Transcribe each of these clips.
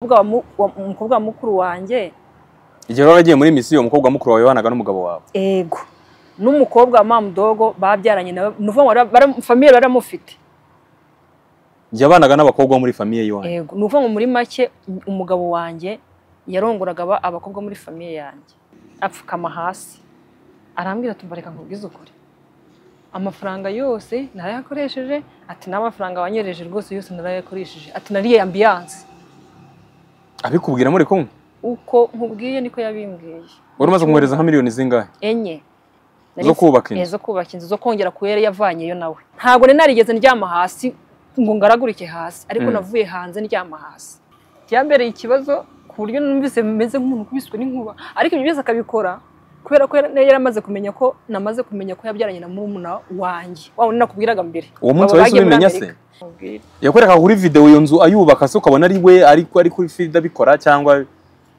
umukobwa wa mu- wa- umukobwa wa mukuru wanjye igihe wari waragiye muri misiyo umukobwa wa mukuru wawe wabanaga n'umugabo wawe ego n'umukobwa wa mamudogo babyaranye nawe ni ukuvuga ngo bara- bara- famiye baramufite yabanaga n'abakobwa bo muri famiye yiwanyu ego ni ukuvuga ngo muri make umugabo wanjye yarongoraga aba- abakobwa muri famiye yanjye apfukama hasi arambwira ati "Umva, reka nkubwize ukuri amafaranga yose narayakoresheje ati n'amafaranga wanyereje rwose yose narayakoresheje ati nariye ambiyanse abikubwira muri kumwe uko nkubwiye niko yabimbwiye wari umaze kumwohereza nka miliyoni zingahe enye Zo kubaka inzu. Eh, zo kubaka inzu zo kongera ku yari yavanyeyo nawe ntabwo nari narigeze ndyama hasi ngo ngaragurike hasi ariko Mm. navuye hanze ndyama hasi byambereye ikibazo ku buryo numvise meze nk'umuntu ukubiswe n'inkuba ariko ibyo byose akabikora kubera ko yari yari amaze kumenya ko namaze kumenya ko yabyaranye na murumuna wanjye wa wundi nakubwiraga mbere uwo munsi Abo wahise bagiye muri ubimenya se Amerika. Nkubwire. yakwereka kuri videwo iyo nzu ayubaka se ukabona ari we ariko ari kuri feed abikora cyangwa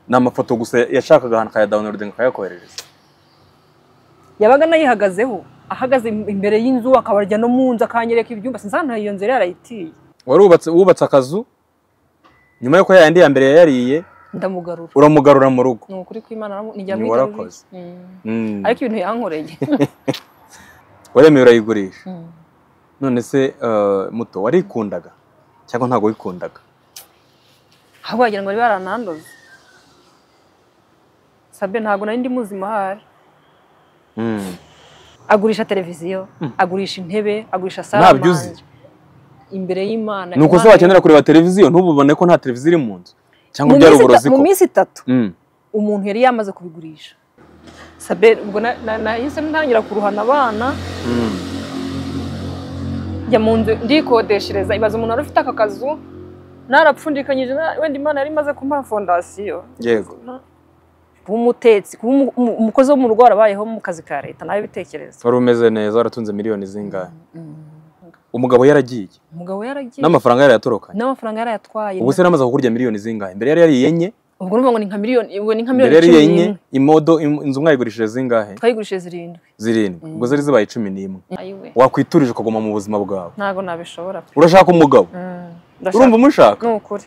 ni amafoto gusa yashakaga ahantu akayadawunirodinga akayakoherereza yabaga anayihagazeho ahagaze imbere y'inzu akabarya no mu nzu akanyereka ibyumba sinzi ahantu iyo nzu yari yarayitiye wari wubatse wubatse akazu nyuma yuko yayandi ya mbere yayariye ndamugarura uramugarura mu rugo ni ukuri kw'imana naramu- ni jya Ni muri warakoze. jya muri- Mm. Mm. ariko ibintu yankoreye waremewe urayigurisha none se eh, muto warikundaga cyangwa ntabwo wikundaga ahubwo wagira ngo bari baranandoze sabe ntabwo nari ndi muzima ahari Mm. agurisha televiziyo agurisha intebe agurisha Ntabyo saramanje uzi. imbere y'imana ni uko se Imana- wakenera kureba televiziyo ntububone ko nta televiziyo iri mu nzu Mu cyangwa byari minsi ita- uburozi ko mu minsi itatu Mm. umuntu yari yamaze kubigurisha sabe ubwo na- na- nahise ntangira kuruhana abana Mm. njya mu nzu ndikodeshereza ibaza umuntu wari ufite aka kazu narapfundikanyije na- wenda imana yari imaze kumpa fondasiyo yego kuba umutetsi kuba umu- umu- umukozi wo mu rugo warabayeho mu kazi ka leta nawe bitekereza wari umeze neza waratunze miliyoni zingahe umugabo yaragiye umugabo yaragiye n'amafaranga yarayatorokanye n'amafaranga yarayatwaye ubu se yaramaze kukurya miliyoni zingahe mbere yari yariye enye ubwo ni ngo ni nka miliyoni ubwo ni nka mbere miliyoni yari cumi enye n'imwe imodo im- inzu mwayigurishije zingahe twayigurishije zirindwi zirindwi ubwo zari zibaye cumi n'imwe ayiwe wakwiturije ukaguma mu buzima bwawe ntabwo nabishobora pe urashaka umugabo Mm, urumva ndashaka umushaka ni ukuri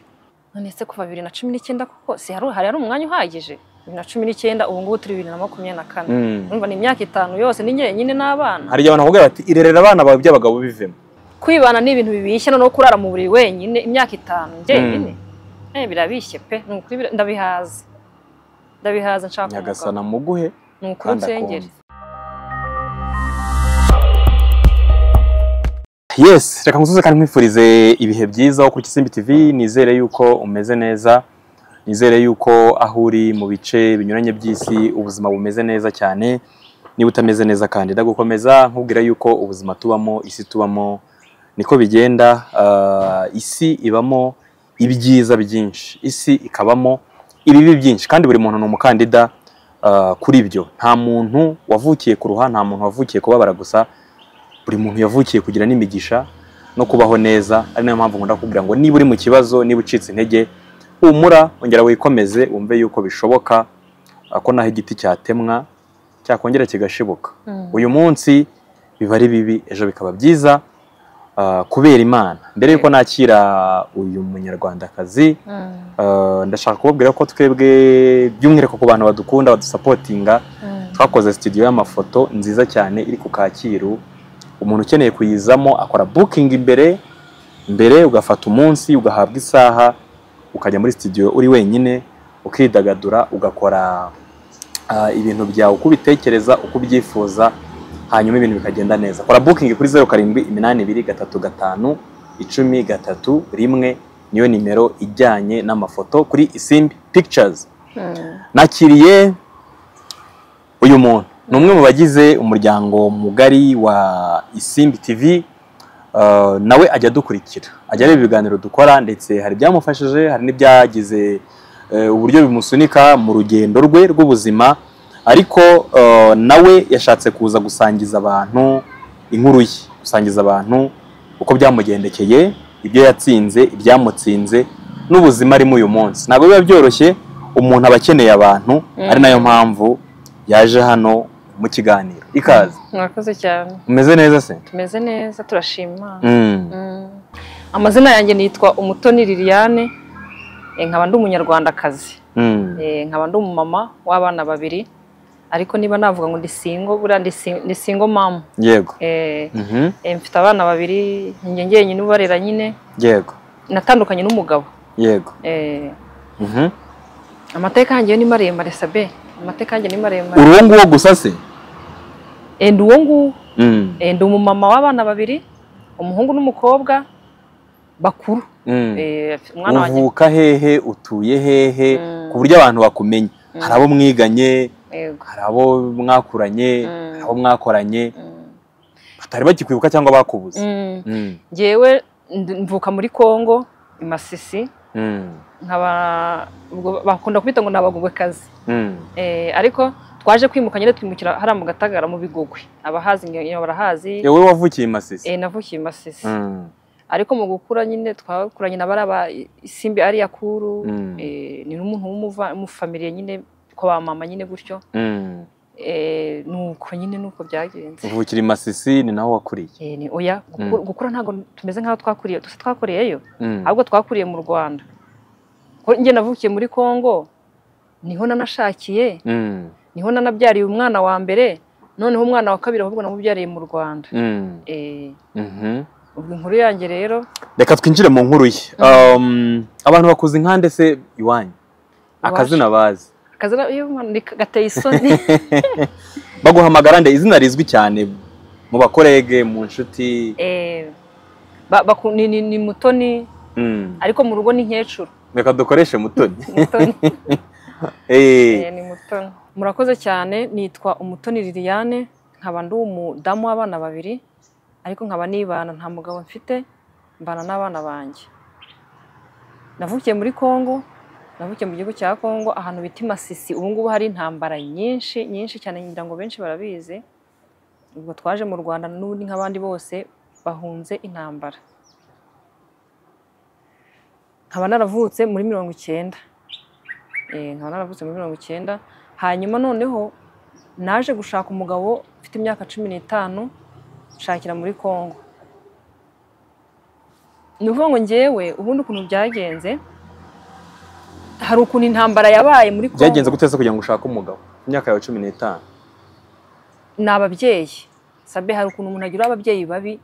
none se kuva bibiri na cumi n'icyenda koko si hari hari hari umwanya uhagije bibiri na cumi n'icyenda ubu ngubu turi bibiri na makumyabiri na kane Mm. urumva ni imyaka itanu yose ni njyenyine n'abana hari igihe abantu bakubwira bati irerera abana bawe by'abagabo bivemo kwibana ni ibintu bibishye noneho kurara mu buriri wenyine imyaka itanu njyenyine Mm. Eh, birabishye pe ni ukuri bira- ndabihaza ndabihaza nshaka nyagasana umugabo muguhe ni ukuri kandi unsengere akumve yes reka ngusuze kandi nkwifurize ibihe byiza wo kuri Kisimbi TV nizere yuko umeze neza nizere yuko aho uri mu bice binyuranye by'isi ubuzima bumeze neza cyane niba utameze neza kandi ndagukomeza nkubwira yuko ubuzima tubamo isi tubamo niko bigenda ah, isi ibamo ibyiza byinshi isi ikabamo ibibi byinshi kandi buri muntu ni umukandida ah, kuri byo nta muntu wavukiye ku ruha nta muntu wavukiye kubabara gusa buri muntu yavukiye kugira n'imigisha no kubaho neza ari nayo mpamvu nkunda kugira ngo niba uri mu kibazo niba ucitse intege humura ongera wikomeze wumve yuko bishoboka ah, ko naho igiti cyatemwa cyakongera kigashibuka Mm. uyu munsi biba ari bibi ejo bikaba byiza ah, kubera imana mbere yuko nakira uyu munyarwandakazi Mm. ah, ndashaka kubabwira ko twebwe by'umwihariko ku bantu badukunda badusapotinga Mm. twakoze studio y'amafoto nziza cyane iri ku Kacyiru umuntu ukeneye kuyizamo akora booking imbere mbere ugafata umunsi ugahabwa isaha ukajya muri studio uri wenyine ukidagadura ugakora ah, ibintu byawe uko ubitekereza uko ubyifuza hanyuma ibintu bikagenda neza kora booking kuri zeru karindwi iminani ibiri gatatu gatanu icumi gatatu rimwe niyo nimero ijyanye n'amafoto kuri isimbi pictures Mm. nakiriye uyu muntu ni umwe mu bagize umuryango mugari wa isimbi tv Uh, nawe ajya adukurikira ajya areba ibiganiro dukora ndetse hari ibyamufashije hari n'ibyagize eh, uburyo bimusunika mu rugendo rwe rw'ubuzima ariko uh, nawe yashatse kuza gusangiza abantu inkuru ye gusangiza abantu uko byamugendekeye ibyo yatsinze ibyamutsinze n'ubuzima arimo uyu munsi ntabwo biba byoroshye umuntu aba akeneye abantu Mm. ari nayo mpamvu yaje hano mu kiganiro ikaze mwakoze cyane umeze neza se tumeze neza turashima Mm. Mm. amazina yanjye nitwa umutoni liliane Eh, nkaba ndi umunyarwandakazi Mm. Eh, nkaba ndi umumama w'abana babiri ariko niba navuga ngo ndi singo buriya ndi sing- ndi singo mamu yego Eh, Mhm. eh, mfite abana babiri njye njyenyine ubarera nyine yego natandukanye n'umugabo yego Eh, Mhm. amateka yanjye yo ni maremare sabe amateka yanjye ni maremare uruwo nguwo gusa se Eh, ndi uwo nguwo Mm. Eh, ndi umumama w'abana babiri umuhungu n'umukobwa bakuru Mm. Eh, umwana wanjye uvuka hehe utuye hehe Mm. ku buryo abantu bakumenya hari abo mwiganye yego hari abo mwakuranye Mm. hari abo mwakoranye Mm. batari bagikwibuka cyangwa bakubuze Mm. Mm. njyewe ndu- mvuka muri Kongo i Masisi Mm. nkaba ubwo bakunda kubita ngo nabagogwekazi Mm. eh ariko twaje kwimuka nyine twimukira hariya mu Gatagara mu Bigogwe abahazi nge- barahazi yewe wavukiye i masisi eh navukiye i Masisi Mm. ariko mu gukura nyine twakuranye na baraba isimbi ari yakuru Mm. eh ni n'umuntu w'umuva mu family nyine ko ba mama nyine gutyo Mm. eh nuko nyine nuko byagenze uvukira i masisi ni naho wakuriye eh ni oya guku- gukura ntago tumeze nkaho twakuriye dusa twakoreyeyo Mm. ahubwo twakuriye mu Rwanda ko njye navukiye muri Kongo niho nanashakiye Mm. niho nanabyariye umwana wa mbere noneho umwana wa kabiri ahubwo namubyariye mu Rwanda Mm. eh Mhm. ubwo inkuru yanjye rero reka twinjire mu nkuru ye Um, abantu bakuze inkande se iwanyu akazina bazi akazana iyo umwana ni gateye isoni baguhamagara nde izina rizwi cyane mu bakorege mu nshuti eh ba- baku- ni- ni- ni mutoni Mm. ariko mu rugo ni nkecuru reka dukoreshe mutoni mutoni Eh, eh, ni mutoni murakoze cyane nitwa umutoni Liliane nkaba ndi umudamu w'abana babiri ariko nkaba nibana nta mugabo mfite mbana n'abana banjye navukiye muri Kongo navukiye mu gihugu cya Kongo ahantu bita i Masisi ubu ngubu hari intambara nyinshi nyinshi cyane ngira ngo benshi barabizi ubwo twaje mu Rwanda n'ubundi nk'abandi bose bahunze intambara nkaba naravutse muri mirongo icyenda Eh, nkaba naravutse muri mirongo icyenda hanyuma noneho naje gushaka umugabo ufite imyaka cumi n'itanu nshakira muri Kongo ni ukuvuga ngo ngewe ubundi ukuntu byagenze hari ukuntu intambara yabaye muri Kongo byagenze gute se kugira ngo ushake umugabo ku myaka yawe cumi n'itanu ni ababyeyi sabe hari ukuntu umuntu agira ababyeyi babi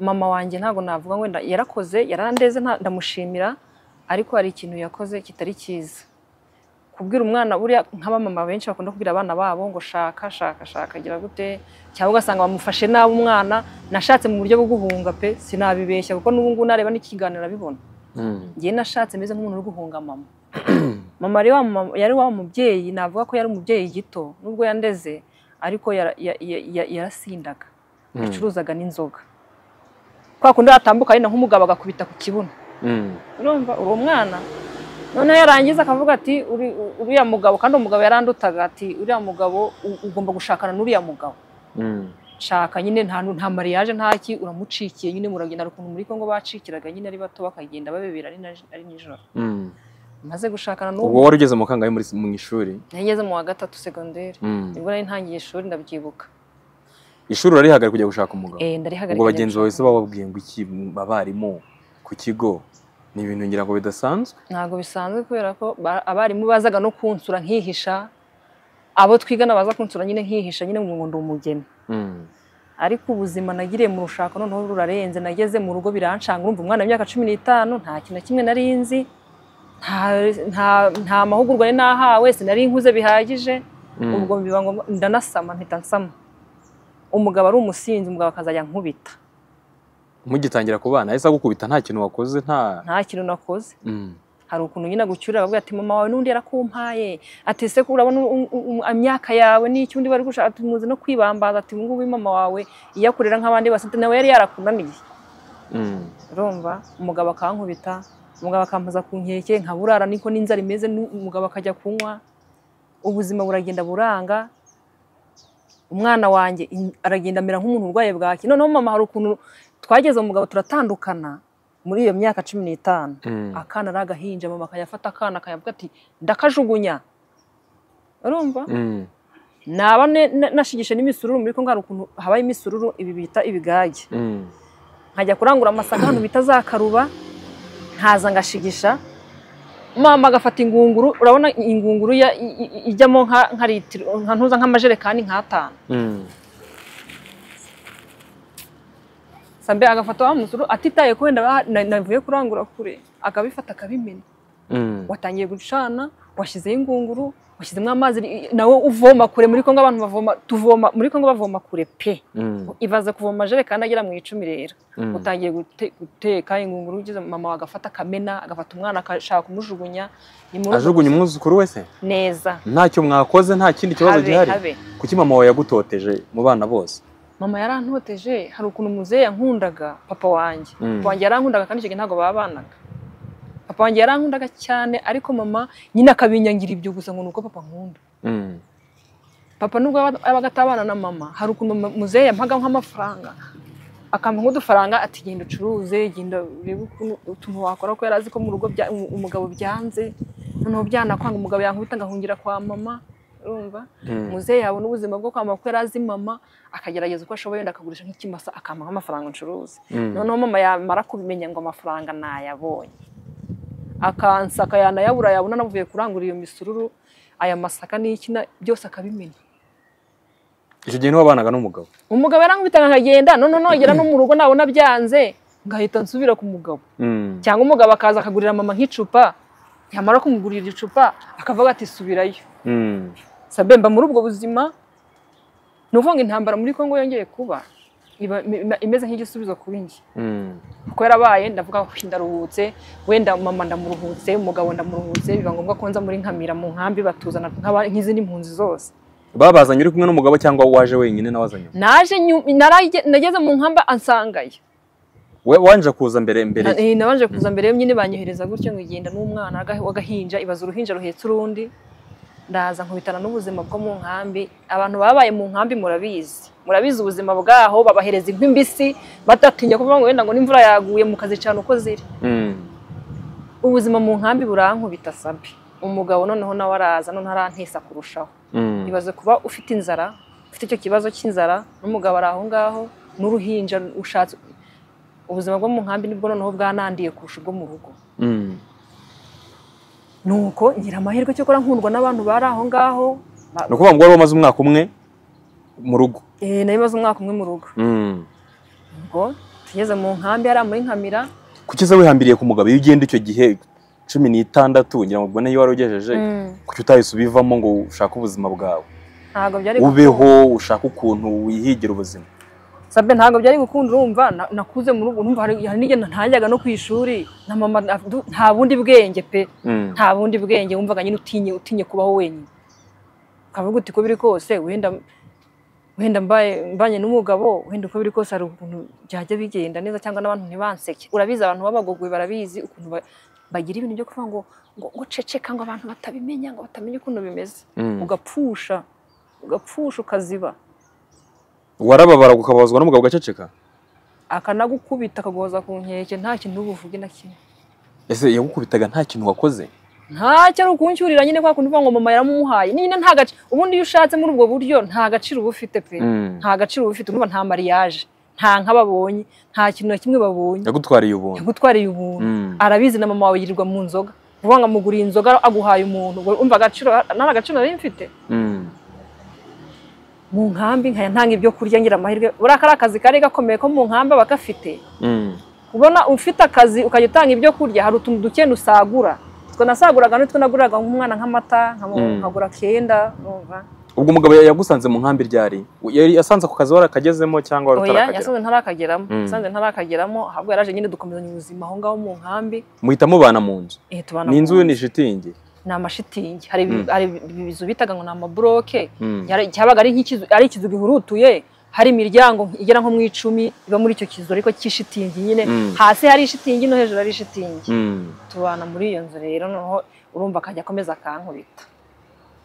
mama wanjye ntabwo navuga wenda yarakoze yarandeze nta- ndamushimira ariko hari ikintu yakoze kitari cyiza kubwira umwana buriya nk'abamama benshi bakunda kubwira abana babo ngo shaka shaka shaka gira gute cyangwa ugasanga bamufashe nabi umwana nashatse mu buryo bwo guhunga pe sinabibeshya kuko n'ubu ngubu nareba n'ikiganiro arabibona Mm. njye nashatse meze nk'umuntu uri guhunga mama mama yari wa mama- yari wa mubyeyi navuga ko yari umubyeyi gito nubwo yandeze ariko yara- ya- ya- ya- yarasindaga Mm. yacuruzaga n'inzoga kwa kundi yatambuka ari nk'umugabo agakubita ku kibuno Mm. urumva uwo mwana noneho yarangiza akavuga ati "Uri- uriya mugabo kandi umugabo yarandutaga ati uriya mugabo u- ugomba gushakana n'uriya mugabo Mm. shaka nyine nta nta mariage nta ki uramucikiye nyine muragenda hari ukuntu muri Kongo bacikiraga nyine ari bato bakagenda babebera ari na- ari nijoro Mm. maze gushakana ubwo n'uwo wari ugeze mu kangahe muri- mu ishuri nageze mu wa gatatu segonderi Mm. nibwo nari ntangiye ishuri ndabyibuka ishuri urarihagarika kujya gushaka umugabo eh ndarihagarika ubwo bagenzi bawe se bababwiye ngo iki abarimu ku kigo ni ibintu ngira ngo bidasanzwe ntabwo bisanzwe kubera ko ba- abarimu bazaga no kunsura nkihisha abo twigana baza kunsura nyine nkihisha nyine ngo ndi umugeni Mm. ariko ubuzima nagiriye mu rushako noneho rurarenze nageze mu rugo birancanga urumva umwana w'imyaka cumi n'itanu nta kintu na kimwe nari nzi nta- nta- nta mahugurwa nari nahawe sinari nkuze bihagije Mm. ubwo biba ngombwa ndanasama mpita nsama umugabo ari umusinzi umugabo akazajya nkubita mugitangira kubana yahise agukubita nta kintu wakoze nta nta kintu nakoze Mm. hari ukuntu nyine agucyurira bakubwira ati mama wawe n'undi yarakumpaye ati ese ko urabona u- u- u- imyaka yawe n'icyo undi bari gushaka ati muzi no kwibambaza ati ngubu mama wawe iyo akurera nk'abandi bose ati nawe yari yarakunaniye Mm. urumva umugabo akankubita umugabo akampoza ku nkeke nkaburara niko n'inzara imeze nu- umugabo akajya kunywa ubuzima buragenda buranga umwana wanjye in- aragenda amera nk'umuntu urwaye bwaki noneho mama hari ukuntu twageze umugabo turatandukana muri iyo myaka cumi n'itanu Mm. akana ari agahinja mama akayafata akana akayavuga ati ndakajugunya urumva Mm. naba ne- na- nashigishe n'imisururu muri kongo hari ukuntu habaye imisururu ibi bita ibigage Mm. nkajya kurangura amasaka ahantu bita za karuba nkaza ngashigisha mama agafata ingunguru urabona ingunguru ya- i- i- ijyamo nka nka litiro nka ntuza nk'amajerekani nk'atanu Mm. sambe agafata wa musuru atitaye ko wenda ba- na- navuye kurangura kure akabifata akabimena Mm. watangiye gucana washyizeho ingunguru washyizemo amazi i- i- nawe uvoma kure muri kongo abantu bavoma tuvoma muri kongo bavoma kure pe Mm. ibaze kuvoma amajerekani agera mu icumi rero Mm. utangiye gute- guteka ingunguru ugeze mama agafata akamena agafata umwana agashaka kumujugunya ni muri ubwo ajugunya umwuzukuru wese neza ntacyo mwakoze nta kindi kibazo Habe, gihari habe. kuki mama wawe yagutoteje mu bana bose mama yarantoteje hari ukuntu muzehe yankundaga papa wanjye Mm. papa wanjye yarankundaga kandi icyo gihe ntabwo babanaga papa wanjye yarankundaga cyane ariko mama nyine akabinyangira ibyo gusa ngo ni uko papa nkunda Mm. papa nubwo yaba- yabaga atabana na mama hari ukuntu ma- muzehe yampaga nk'amafaranga akampa nk'udufaranga ati genda ucuruze genda urebe ukuntu utuntu wakora ko yari azi ko mu rugo bya- umu- umugabo byanze noneho byanakwanga umugabo yankubita ngahungira kwa mama urumva Mm. muzehe yabona ubuzima bwo kwamama kuko yari azi mama akagerageza uko ashoboye wenda akagurisha nk'ikimasa akampa nk'amafaranga ncuruza Mm. noneho mama yamara kubimenya ngo amafaranga nayabonye akansaka yanayabura yabona anavuye kurangura iyo misururu aya masaka n'ikina byose akabimenya icyo gihe niwe wabanaga n'umugabo umugabo yarankubitaga nkagenda noneho nogera no mu rugo nabona byanze ngahita nsubira ku mugabo Mm. cyangwa umugabo akaza akagurira mama nk'icupa yamara kumugurira iryo cupa akavuga ati subirayo Mm. sabe mba muri ubwo buzima ni ukuvuga ngo intambara muri kongo yongeye kuba iba im- imeze nk'igisubizo kuri njye Mm. kuko yarabaye ndavuga ngo ndaruhutse wenda mama ndamuruhutse umugabo ndamuruhutse biba ngombwa ko nza muri nkamira mu nkambi batuzana nk'aba- nk'izindi mpunzi zose babazanye uri kumwe n'umugabo cyangwa waje wenyine nawe azanye naje nyu- narage- nageze mu nkamba ansangayo we wanje kuza mbere mbere ye. Eh, nabanje kuza mbere nyine banyohereza gutyo ngo igenda n'umwana aga- w'agahinja ibaza uruhinja ruhetse urundi ndaza nkubitana n'ubuzima bwo mu nkambi abantu babaye mu nkambi murabizi murabizi ubuzima bwaho babahereza inkwi mbisi batatinya kuvuga ngo wenda ngo n'imvura yaguye mukazicana uko ziri Mm. ubuzima mu nkambi burankubita sabi umugabo noneho nawe araza noneho arantisa kurushaho Mm. ibaze kuba ufite inzara ufite icyo kibazo cy'inzara n'umugabo ari aho ngaho n'uruhinja ushatse ubuzima bwo mu nkambi nibwo noneho bwanandiye kurusha ubwo mu rugo Mm. nuko ngira amahirwe cyokora nkundwa n'abantu bari aho ngaho ni ukuvuga ngo wari wamaze umwaka umwe mu rugo Eh, nari maze umwaka umwe mu rugo Mm. ubwo tugeze mu nkambi hariya muri nkamira kuki se wihambiriye ku mugabo iyo ugenda icyo gihe cumi n'itandatu ngira ngo ubwo niyo wari ugejeje kuki utahise ubivamo ngo ushake ubuzima bwawe ntabwo byari ubeho ushake ukuntu wihigira ubuzima sabe ntabwo byari gukunda urumva na- nakuze muri ubwo urumva hari hari n'igihe ntajyaga no ku ishuri na mama na- nta bundi bwenge pe Mm. nta bundi bwenge wumvaga nyine utinye utinye kubaho wenyine ukavuga uti uko biri kose wenda wenda mbaye mbanye n'umugabo wenda uko biri kose hari ukuntu byajya bigenda neza cyangwa n'abantu ntibanseke urabizi abantu b'abagogwe barabizi ukuntu ba- bagira ibintu byo kuvuga ngo ngo ngo ceceka ngo abantu batabimenya ngo batamenya ukuntu bimeze Mm. ugapfusha ugapfusha ukaziba warababara ukababazwa n'umugabo ugaceceka akanagukubita akaguhoza ku nkeke nta kintu ubuvuge na kimwe ese yagukubitaga nta kintu wakoze ntacyo ari ukuncyurira nyine kwa kundi uvuga ngo mama yaramumuhaye nyine nta gaciro ubundi iyo ushatse muri ubwo buryo nta gaciro uba ufite pe Mm. nta gaciro uba ufite urumva nta mariyaje nta nka babonye nha kintu na kimwe babonye yagutwariye ubuntu yagutwariye ubuntu Mm. arabizi na mama wawe yirirwa mu nzoga uvuga ngo amuguriye inzoga aguhaye umuntu ubwo umva agaciro nta gaciro nari mfite Mm. mu nkambi nkaya ntanga ibyo kurya ngira amahirwe buriya kari akazi kari gakomeye ko mu nkambi aba gafite Mm. ubona ufite akazi ukajya utanga ibyo kurya hari utuntu duke usagura utwo nasaguraga n'utwo naguraga nk'umwana nk'amata nkaba- Mm. nkagura kenda numva ubwo umugabo yagusanze mu nkambi ryari yari asanze ako kazi warakagezemo cyangwa wari oya utarakagera yasanze ntarakageramo Mm. yasanze ntarakageramo ahubwo yaraje nyine dukomezanya ubuzima aho ngaho mu nkambi muhita mubana mu nzu eh, tubana ni mu inzu nzu. ni shitingi ni amashitingi hari Mm. hari ibizu bitaga ngo ni amaburoke Mm. Yari- cyabaga ari nk'ikizu ari ikizu gihurutuye hari imiryango igera nko mu icumi iba muri icyo kizu ariko cy'ishitingi nyine Mm. hasi hari ishitingi no hejuru hari ishitingi Mm. tubana muri iyo nzu rero noneho urumva akajya akomeza akankubita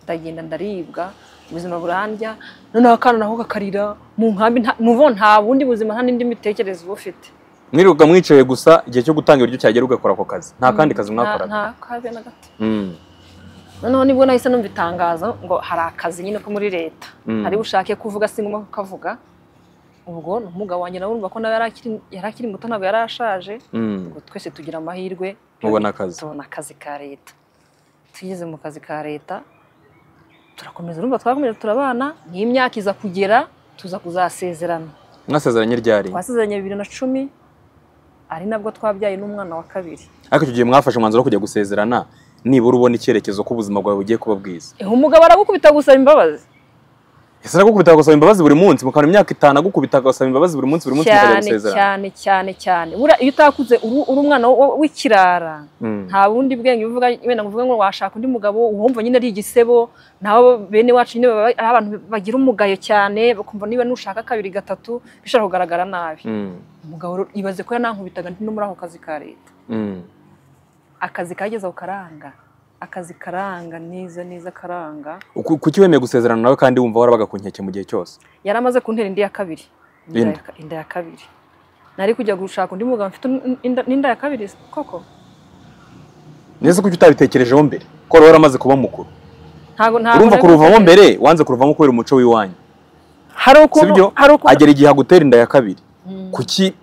ndagenda ndaribwa ubuzima burandya noneho akana naho kakarira mu nkambi nta- ni ukuvuga ngo nta bundi buzima nta n'indi mitekerereze uba ufite mwirirwa mwicaye gusa igihe cyo gutanga ibiryo cyagera ugakora ako kazi nta kandi kazi mwakoraga nta kabe na gato Mm. noneho nibwo nahise numva itangazo ngo hari akazi nyine ko muri leta Mm. hari bushake kuvuga singoma kukavuga ubwo ni umugabo wanjye nawe urumva ko nawe yari akiri- yari akiri muto ntabwo yari ashaje Mm. ubwo twese tugira amahirwe mubona akazi tubona akazi ka leta tugeze mu kazi ka leta turakomeza urumva twakomeje turabana ni imyaka iza kugera tuza kuzasezerana mwasezeranye ryari twasezeranye bibiri na cumi ari nabwo twabyaye n'umwana wa kabiri ariko icyo gihe mwafashe umwanzuro wo kujya gusezerana nibura ubona icyerekezo ko ubuzima bwawe bugiye kuba bwiza Eh, umugabo aragukubita gusaba imbabazi ese aragukubita agasaba imbabazi buri munsi mukabona imyaka itanu agukubita agasaba imbabazi buri munsi buri munsi mukajya cyane gusezerana cyane cyane cyane Buriya iyo utakuze uri uri umwana wo- wo- w'ikirara Mm. nta bundi bwenge uvuga wenda ngo uvuge ngo washaka undi mugabo uwumva nyine ari igisebo nabo bene wacu nyine baba ari abantu bagira umugayo cyane bakumva niba nushaka kabiri gatatu bishobora kugaragara nabi Mm. umugabo rero ibaze ko yanankubitaga ndi no muri ako kazi ka leta Mm. akazi kagezeho karanga akazi karanga neza neza karanga Ku- kuki wemeye gusezerana nawe kandi wumva warabaga ku nkeke mu gihe cyose yari amaze kuntera indi ya kabiri Inda ya Indi. ka- inda ya kabiri nari kujya gushaka undi mugabo mfite n- inda- n'inda ya kabiri se koko neza kuki utabitekerejeho mbere ko wari waramaze kuba mukuru ntago ntago urumva nari- kuruvamo mbere wanze kuruvamo kubera umuco w'iwanyu hari ukuntu sibyo hari ukuntu agera igihe agutera inda ya kabiri Mm. kuki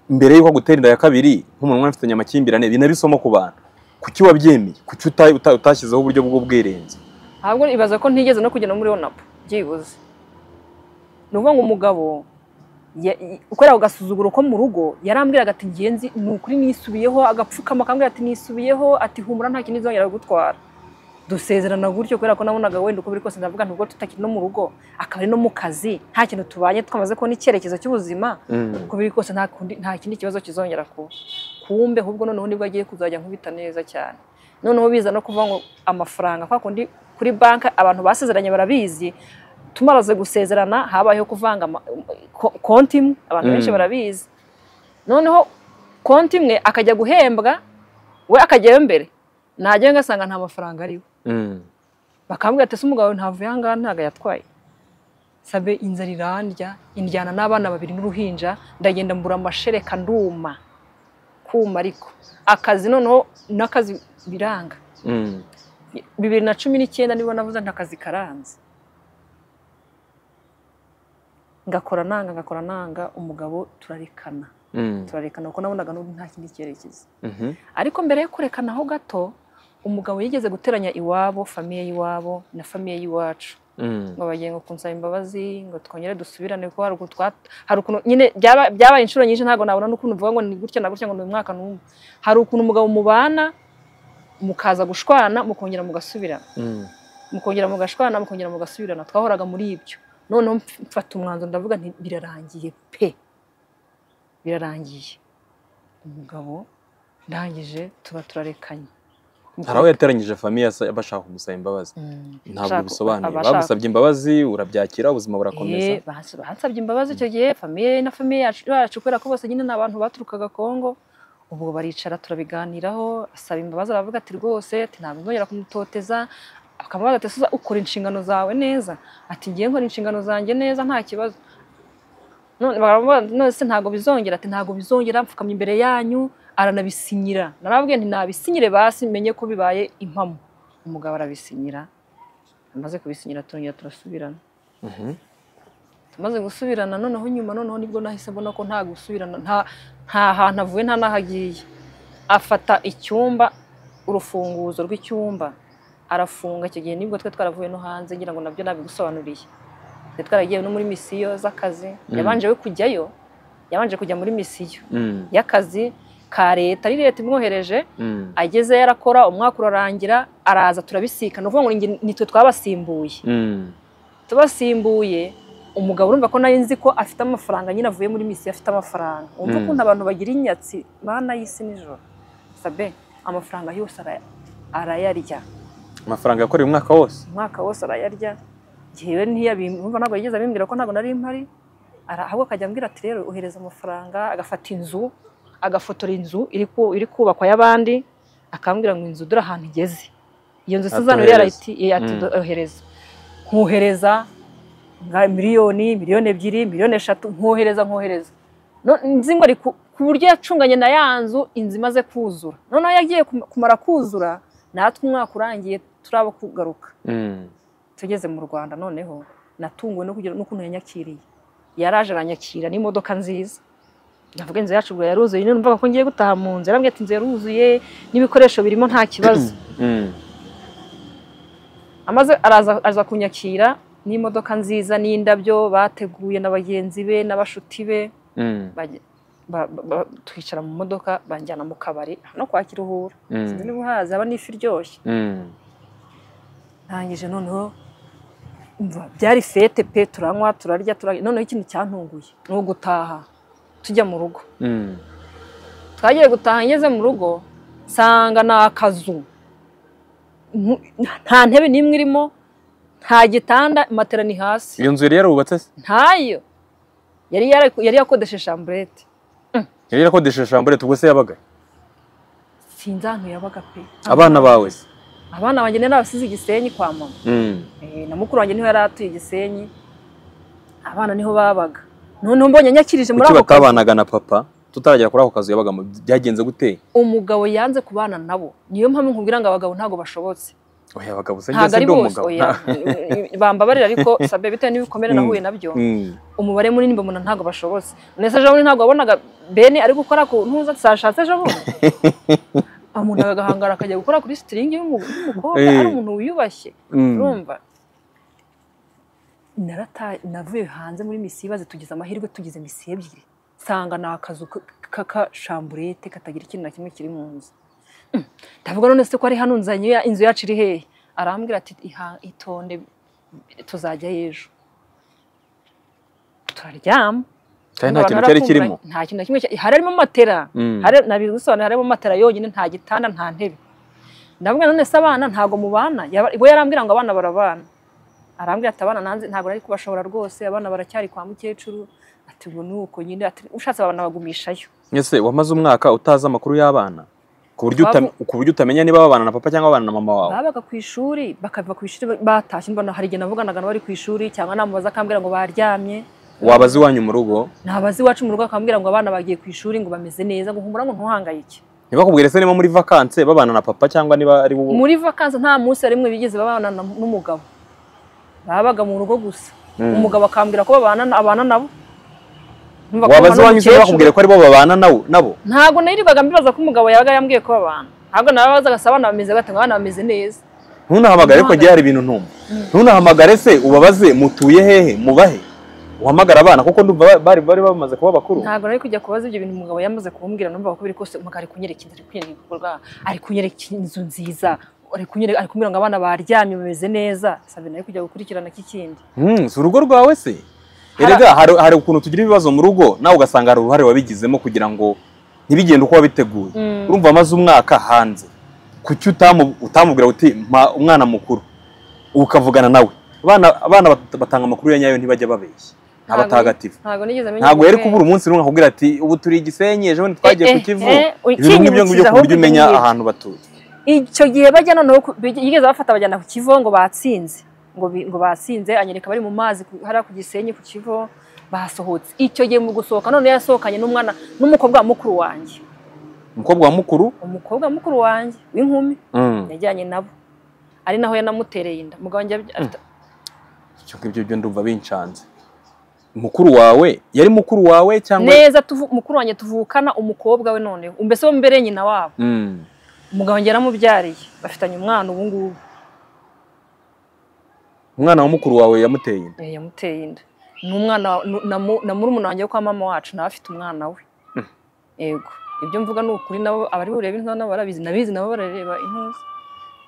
mbere y'uko agutera inda ya kabiri nk'umuntu unafitanye amakimbirane binari isomo ku bantu kuki wabyemeye kuki uta- uta- utashyizeho uburyo bw'ubwirinzi ntabwo ibaza ko ntigeze no kugenda muri onapu byibuze ni ukuvuga ngo umugabo ya- i- ukorera ku gasuzuguro ko mu rugo yarambwiraga ati ngenzi ni ukuri nisubiyeho agapfukama akambwira ati nisubiyeho ati humura nta kintu izongera gutwara dusezerana gutyo kubera ko nabonaga wenda uko biri kose ndavuga nubwo tutakiri no mu rugo akaba ari no mu kazi nta kintu tubanye twamaze kubona icyerekezo cy'ubuzima uko biri kose nta kundi- nta kindi kibazo kizongera kuba kumbe ahubwo noneho nibwo agiye kuzajya nkubita neza cyane noneho biza no kuvuga ngo amafaranga kwa kundi kuri banki abantu basezeranye barabizi tumaze gusezerana habayeho kuvanga ama- ko- konti imwe abantu benshi Mm. barabizi noneho konti imwe akajya guhembwa we akajyayo mbere najyayo ngasanga nta mafaranga ariho Mm. bakambwira ati ese umugabo wawe ntavuye aha ngaha ntabwo yatwaye sabe inzara irandya indyana n'abana babiri n'uruhinja ndagenda mbura amashereka nduma kuma ariko akazi noneho n'akazi biranga Mm. bibiri na cumi n'icyenda nibo navuze nta kazi karanze ngakora nanga ngakora nanga umugabo turarekana Mm. turarekana kuko nabonaga n'ubu nta kindi cyerekezo Mhm. ariko mbere yo kurekanaho gato umugabo yigeze guteranya iwabo famiye y'iwabo na famiye y'iwacu Mm. ngo bagiye ngo kunsaba imbabazi ngo twongere dusubirane kuko hari ukuntu twa- hari ukuntu nyine byaba- byabaye inshuro nyinshi ntabwo nabona n'ukuntu uvuga ngo ni gutya na gutya ngo ni uyu mwaka n'umwe hari ukuntu umugabo mubana mukaza gushwana mukongera mugasubirana Mm. mukongera mugashwana mukongera mugasubirana twahoraga muri ibyo noneho mf- mfata umwanzuro ndavuga nti birarangiye pe birarangiye umugabo ndangije tuba turarekanye hari aho yateranyije famiye asa- bashaka kumusaba imbabazi Mm, ntabwo abashaka- bisobanuye abashaka- bagusabye imbabazi urabyakira ubuzima burakomeza Eh, bahas- bansabye imbabazi icyo gihe famiye na famiye yacu yacu kubera ko bose nyine ni abantu baturukaga Kongo ubwo baricara turabiganiraho asaba imbabazi aravuga ati rwose ati ntabwo nzongera kumutoteza akamubaza ati "Suza, ukora inshingano zawe neza ati ngiye nkora inshingano zanjye neza nta kibazo none baramubaza ati, none se ntabwo bizongera ati ntabwo bizongera mfukamye imbere yanyu aranabisinyira narababwiye nti nabisinyire basi menye ko bibaye impamo umugabo arabisinyira amaze kubisinyira turongera turasubirana Mhm. tumaze gusubirana noneho nyuma noneho nibwo nahise mbona ko nta gusubirana nta nta hantu avuye nta n'ahagiye afata icyumba urufunguzo rw'icyumba arafunga icyo gihe nibwo twe twaravuye no hanze ngira ngo nabyo nabigusobanuriye twe twaragiye no muri misiyo z'akazi Mm. yabanje we kujyayo yabanje kujya muri misiyo Mm. y'akazi ka leta ari leta imwohereje Mm. ageze yarakora umwaka urarangira araza turabisikana ni ukuvuga ngo ni nge- ni twe twabasimbuye Mm. tubasimbuye umugabo urumva ko nari nzi ko afite amafaranga nyine avuye muri misiyo afite amafaranga wumva Mm. ukuntu abantu bagira inyatsi mana y'isi nijoro sabe amafaranga yose ara- arayarya amafaranga yakoreye umwaka wose umwaka wose arayarya yewe ntiyabimva ntabwo yigeze abimbwira ko ntabwo nari mpari Ara- ahubwo akajya ambwira ati rero ohereza amafaranga agafata inzu agafotora inzu iri ku- iri kubakwa y'abandi akambwira ngo inzu dore ahantu igeze iyo nzu suzano Atohereza. yari ati eh, ati Mm. ohereza nkohereza nka miliyoni miliyoni ebyiri miliyoni eshatu nkohereza nkohereza No- nzi ngo ari ku ku buryo yacunganye na ya nzu inzu imaze kuzura noneho yagiye kum- kumara kuzura natwe umwaka urangiye turaba kugaruka Mm. tugeze mu rwanda noneho natunguwe no kugira n'ukuntu yanyakiriye yaraje aranyakira n'imodoka nziza ndavuga inzu yacu ubwo yaruzuye nyine numvaga ko ngiye gutaha mu nzu yarambwiye ati inzu yaruzuye n'ibikoresho birimo nta kibazo Mm. amaze araza aza kunyakira n'imodoka nziza n'indabyo bateguye na bagenzi be n'abashuti be Mm, bajya- ba- ba- ba- twicara mu modoka banjyana mu kabari hano kwa kiruhura sinzi mm, niba uhazi haba n'ifi iryoshye mm, ndangije noneho umva byari fete pe turanywa turarya turarya noneho ikintu cyantunguye ni ugutaha tujya mu rugo mm. twagiye gutaha ngeze mu rugo nsanga ni akazu Ntu- nta ntebe n'imwe irimo nta gitanda matera ni hasi iyo nzu yari yarubatse se ntayo yari yari- yari yakodeshe shamburete yari yarakodesheje shamburete ubwo se yabaga sinzi ahantu yabaga pe abana bawe se abana banjye nari abasize igisenyi kwa mama Mm, Eh, na mukuru wanjye niho yari atuye igisenyi abana niho babaga noneho mbonye nyakirije muri kuki ako kazi batabanaga na papa tutaragera kuri ako kazu yabagamo byagenze gute umugabo yanze kubana nabo niyo mpamvu nkubwira ngo abagabo ntabwo bashobotse oya abagabo se ntabwo njye ari ndi bose umugabo oya bambabarira ariko sabe bitewe n'ibikomere nahuye nabyo Mm, umubare munini mbona ntabwo bashobotse ndetse ejo bundi ntabwo wabonaga bene ari gukora ku ntuza zashatse ejo bundi umuntu agahangara akajya gukora kuri sitiringi y'umu- y'umukobwa Eh. ari umuntu wiyubashye mm. urumva narata navuye hanze muri misibaze tugize amahirwe tugize misi ebyiri nsanga ni akazu k- k- k'akashamburete katagira ikintu na kimwe kiri mu nzu Mm, ndavuga none se ko ari hano nzanye ya- inzu yacu iri hehe arambwira ati "Iha- itonde tuzajya ejo turaryama kandi nta Abantu kintu cyari kirimo baratunguranye. nta kintu na kimwe cyari- harimo matera Mm. Hari- nabigusobanurira harimo matera yonyine nta gitanda nta ntebe ndavuga none se abana ntabwo mubana Yaba- we yarambwira ngo abana barabana arambwira ati abana nanze ntabwo nari kubashobora rwose abana baracyari kwa mukecuru ati ngo ni uko nyine ati ushatse abana bagumishayo ese wamaze umwaka utazi amakuru y'abana ku buryo Twava- utam- ku buryo utamenya niba babana na papa cyangwa babana na mama wawe babaga ku ishuri bakava ku ishuri batashye mbona hari igihe navuganaga n'abari ku ishuri cyangwa namubaza akambwira ngo baryamye wabaze iwanyu mu rugo nabazi iwacu mu rugo akambwira ngo abana bagiye ku ishuri ngo bameze neza ngo humura ngo ntuhangayike ntibakubwire se niba muri vakanse babana na papa cyangwa niba ari wowe muri vakansi nta munsi na rimwe bigeze babana na- n'umugabo babaga mu rugo gusa Mm. umugabo akambwira ko babana na- abana nabo Numva ko wabaze babana iwanyu se bakubwire n'umukecuru. ko aribo babana nawe nabo ntabwo nirirwaga mbibaza ko umugabo yabaga yambwiye ko babana ntabwo nababazaga se abana bameze gate ngo abana bameze neza ntunahamagare ko Ntuhamagare. ngiye hari ibintu ntumva ntunahamagare se ubabaze mutuye hehe mubahe uhamagara abana kuko ndumva ba- bari bari bamaze kuba bakuru ntabwo nari kujya kubaza ibyo bintu umugabo yamaze kumbwira numva ko biri kose umugabo ari kunyereka inzu ari kunyereka ibikorwa ari kunyereka inzu nziza ari kunyereka ari kumbwira ngo abana baryamye bameze neza sabe nari kujya gukurikirana k'ikindi Mm, si urugo rwawe se Hari- erega hari hari ukuntu tugira ibibazo mu rugo nawe ugasanga hari uruhare wabigizemo kugira ngo ntibigende uko wabiteguye Mm. urumva amaze umwaka hanze kuki utamu- utamubwira uti "Mpa umwana mukuru ukavugana nawe abana abana bat- batanga amakuru ya nyayo ntibajya babeshya nta Ntabwo- batagatifu ntabwo nigeze menya ntabwo yari umugore. kubura umunsi rumwe akubwira ati ubu turi i gisenyi ejo bundi twagiye ku kivu Eh, eh, eh, ibintu nk'ibyo ngibyo ukinyibukije ku buryo ahubwo umenya ibyo ngibyo. ahantu batuye icyo gihe bajya noneho ku- bige- yigeze bafata bajyana ku kivo ngo batsinze ngo bi- ngo batsinze anyereka bari mu mazi ku- hariya ku gisenyi ku kivo basohotse icyo gihe mu gusohoka none yasohokanye n'umwana n'umukobwa wa mukuru wanjye umukobwa wa mukuru umukobwa wa mukuru wanjye w'inkumi mm, yajyanye nabo ari naho yanamutereye inda umugabo wanjye abya- afite- ibyo ngibyo byo ndumva bincanze mukuru wawe yari mukuru wawe cyangwa neza tuvu- mukuru wanjye tuvukana umukobwa we noneho mbese wo mbere nyina wabo Mm. umugabo wanjye yaramubyariye bafitanye umwana ubu ngubu umwana wa mukuru wawe yamuteye inda Eh, yamuteye inda ni umwana wa- nu- na mu- na murumuna wanjye wo kwa mama wacu nawe afite umwana we yego ibyo mvuga ni ukuri nabo abari bureba inka nabo barabizi nabizi nabo barareba intuza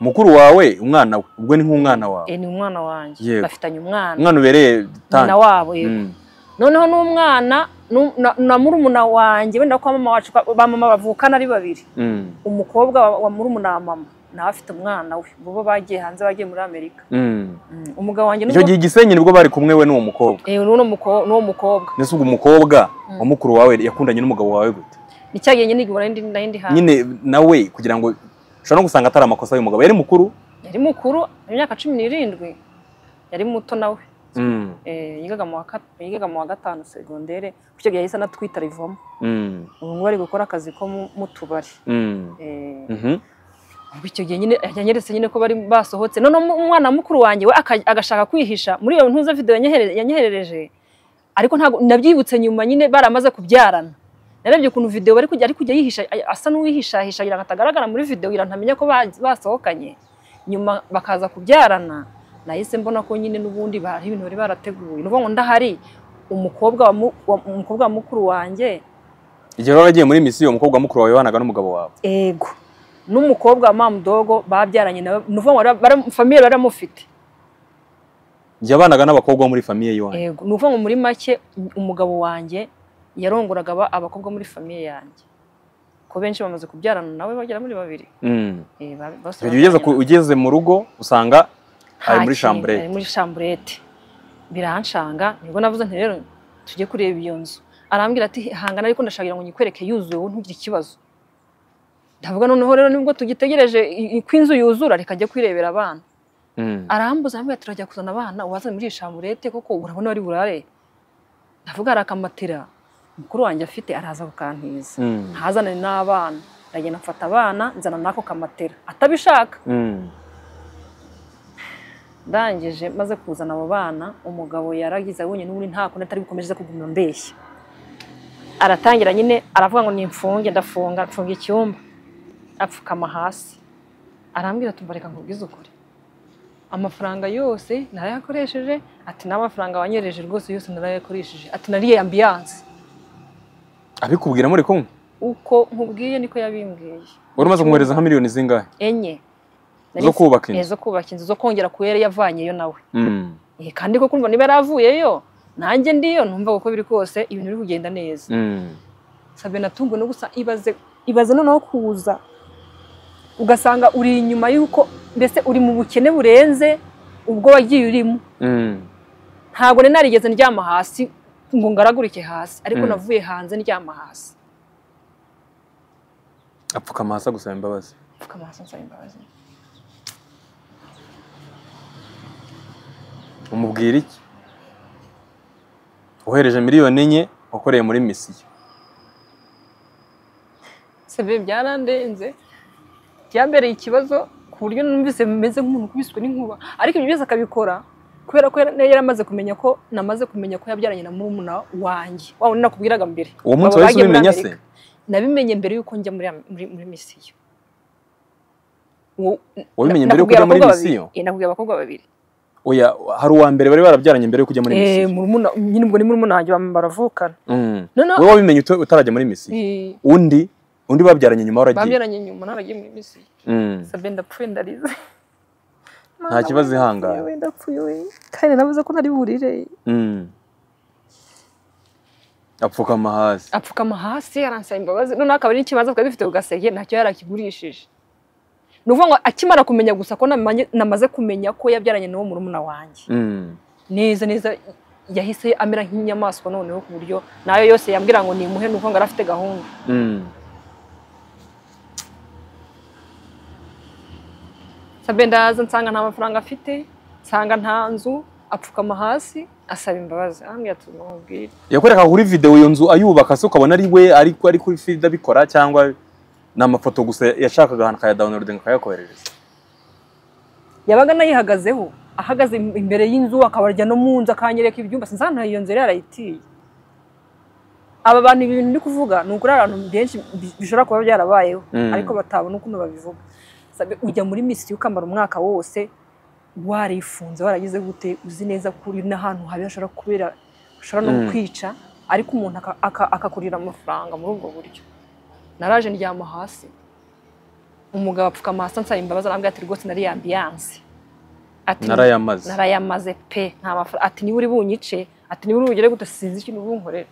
mukuru wawe umwana we ubwo ni nk'umwana wawe Eh, ni umwana wanjye Yego. bafitanye umwana umwana ubereye nyina tante wabo yego Mm. noneho n'umwana nu- na- na murumuna wanjye wenda kwa mama wacu kwa- ba mama bavukana ari babiri Mm. umukobwa wa- wa murumuna wa mama nawe afite umwana we bo bagiye hanze bagiye muri amerika Mm. Mm, umugabo wanjye icyo nubwo- gihe i gisenyi nibwo bari kumwe we n'uwo mukobwa Eh, n'uwo muko- n'uwo mukobwa mbese ubwo umukobwa wa mukuru wawe yakundanye n'umugabo wawe gute ni cya gihe nyine igihora n'indi n'indi hanze nyine nawe kugira ngo ushobora no gusanga atari amakosa y'umugabo yari mukuru yari mukuru imyaka cumi n'irindwi yari muto nawe Eh, yigaga mu wa kat- yigaga mu wa gatanu segondere ku cyo gihe yahise anatwita rivomo Mm, ubu ngubu ari gukora akazi ko mu mu tubari mm, Eh, mhm. ubwo icyo gihe nyine yanyeretse nyine ko bari basohotse noneho mu- umwana mukuru wanjye we aka- agashaka kwihisha muri iyo ntuza video yanyehere- yanyeherereje ariko ntabwo nabyibutse nyuma nyine baramaze kubyarana narebye ukuntu video bari kujya ari kujya yihisha asa n'uwihishahisha kugira ngo atagaragara muri video kugira ngo ntamenya ko ba- basohokanye nyuma bakaza kubyarana nahise mbona ko nyine n'ubundi bari ibintu bari barateguye ni ukuvuga ngo ndahari umukobwa wa mu- wa- umukobwa wa mukuru wanjye igihe wari waragiye muri misiyo umukobwa wa mukuru wawe wanaga n'umugabo wawe ego n'umukobwa wa mamudogo babyaranye nawe ni ukuvuga ngo bara- bara- famiye baramufite igihe abanaga n'abakobwa bo muri famiye y'iwanyu Yego, ni ukuvuga ngo muri make umugabo wanjye yarongoraga aba- abakobwa muri famiye yanjye ko benshi bamaze kubyarana nawe bagera muri babiri Mm. Eh, ba- bose Icyo gihe ugeze ku- babyaranye ugeze mu rugo usanga Nta ari muri kintu, chambre ari muri chamburete biranshanga nibwo navuze nti rero tujye kureba iyo nzu arambwira ati hangana ariko ndashagira ngo nyikwereke yuzuye wowe ntugire ikibazo ndavuga noneho rero nibwo tugitegereje i- i- ko inzu yuzura reka ajye kwirebera abana Mm. arambuza arambwira ati turajya kuzana abana ubaze muri iyi chamburete kuko urabona bari burare ndavuga hari akamatera mukuru wanjye afite araza kukantiza Mm. ntazanane n'abana ndagenda mfata abana nzana n'ako kamatera atabishaka Mm. ndangije maze kuzana abo bana umugabo yaragize abonye n'ubundi nta kuntu atari bukomeze kuguma mbeshya aratangira nyine aravuga ngo nimfunge ndafunga mfunga icyumba apfukama hasi arambwira ati "Umva, reka nkubwize ukuri amafaranga yose narayakoresheje ati n'amafaranga wanyereje rwose yose narayakoresheje ati nariye ambiyanse abikubwira muri kumwe uko nkubwiye niko yabimbwiye wari umaze kumwohereza nka miliyoni zingahe enye zo kubaka Eh, inzu zo kubaka inzu zo kongera ku yo yari yavanyeyo nawe Mm. Eh, kandi ko kumva niba yaravuyeyo nanjye ndiyo numva uko biri kose ibintu biri kugenda neza Mm. sabe natunguwe no gusa ibaze ibaze noneho kuza ugasanga uri inyuma y'uko mbese uri mu bukene burenze ubwo wagiye urimo Mm. ntabwo nari narigeze ndyama hasi ngo ngaragurike hasi ariko Mm. navuye hanze ndyama hasi apfukama hasi gusaba imbabazi pfukama hasi nsaba imbabazi umubwira iki wohereje miliyoni enye wakoreye muri misiyo sabe byarandenze byambereye ikibazo ku buryo numvise meze nk'umuntu ukubiswe n'inkuba ariko ibyo byose akabikora kubera ko yari yari amaze kumenya ko namaze kumenya ko yabyaranye na murumuna wanjye wa wundi nakubwiraga mbere uwo munsi Abo wahise bagiye muri ubimenya se Amerika. nabimenye mbere y'uko njya muri muri, muri misiyo Uwo- wabimenye na- mbere yo nakubwira kujya muri abakobwa misiyo babiri. Eh, nakubwira abakobwa babiri oya hari uwa mbere bari barabyaranye mbere yo kujya muri Eh, misiyo murumuna nyine ubwo ni murumuna wanjye bam- baravukana Mm. noneho wowe wabimenye uta- utarajya muri misiyo eh, undi undi babyaranye nyuma waragiye babyaranye nyuma naragiye muri misiyo Mm. sabe ndapfuye ndarize Nta kibazo ihangane. Ndapfuye, ndapfuye we. kandi navuze ko nari burire Mm. apfukama hasi apfukama hasi aransaba imbabazi noneho akaba ari n'ikibanza twari dufite ku gaseke ntacyo yari akigurishije ni ukuvuga ngo akimara kumenya gusa ko namanye- namaze kumenya ko yabyaranye n'uwo murumuna wanjye Mm. neza neza yahise amera nk'inyamaswa noneho ku buryo nayo yose yambwira ngo nimuhe ni ukuvuga ngo yari afite gahunda Mm. sabe ndaza nsanga nta mafaranga afite nsanga nta nzu apfukama hasi asaba imbabazi arambwira ati "Mubwire." yakwereka kuri videwo iyo nzu ayubaka se ukabona ari we ariko ari kuri feed abikora cyangwa ni amafoto gusa yashakaga ahantu akayadawunirodinga akayakoherereza yabaga anayihagazeho ahagaze im- imbere y'inzu akabarya no mu nzu akanyereka ibyumba sinzi ahantu iyo nzu yari yarayitiye aba bantu ibi bintu ndi kuvuga ni ukuri abantu benshi bi- bishobora kuba byarabayeho Mm. ariko batabona ukuntu babivuga Sabe, ujya muri misiyo ukamara umwaka wose warifunze waragize gute uzi neza ko uri n'ahantu habi hashobora kubera hashobora no Mm. kwica ariko umuntu aka- aka- akakurira amafaranga muri ubwo buryo naraje ndyama hasi umugabo apfukama hasi ansaba imbabazi arambwira ati rwose nari ambiyanse ati narayamaze narayamaze pe nta mafaranga ati niba uri bunyice ati niba uri bugere gute sinzi ikintu bunkorera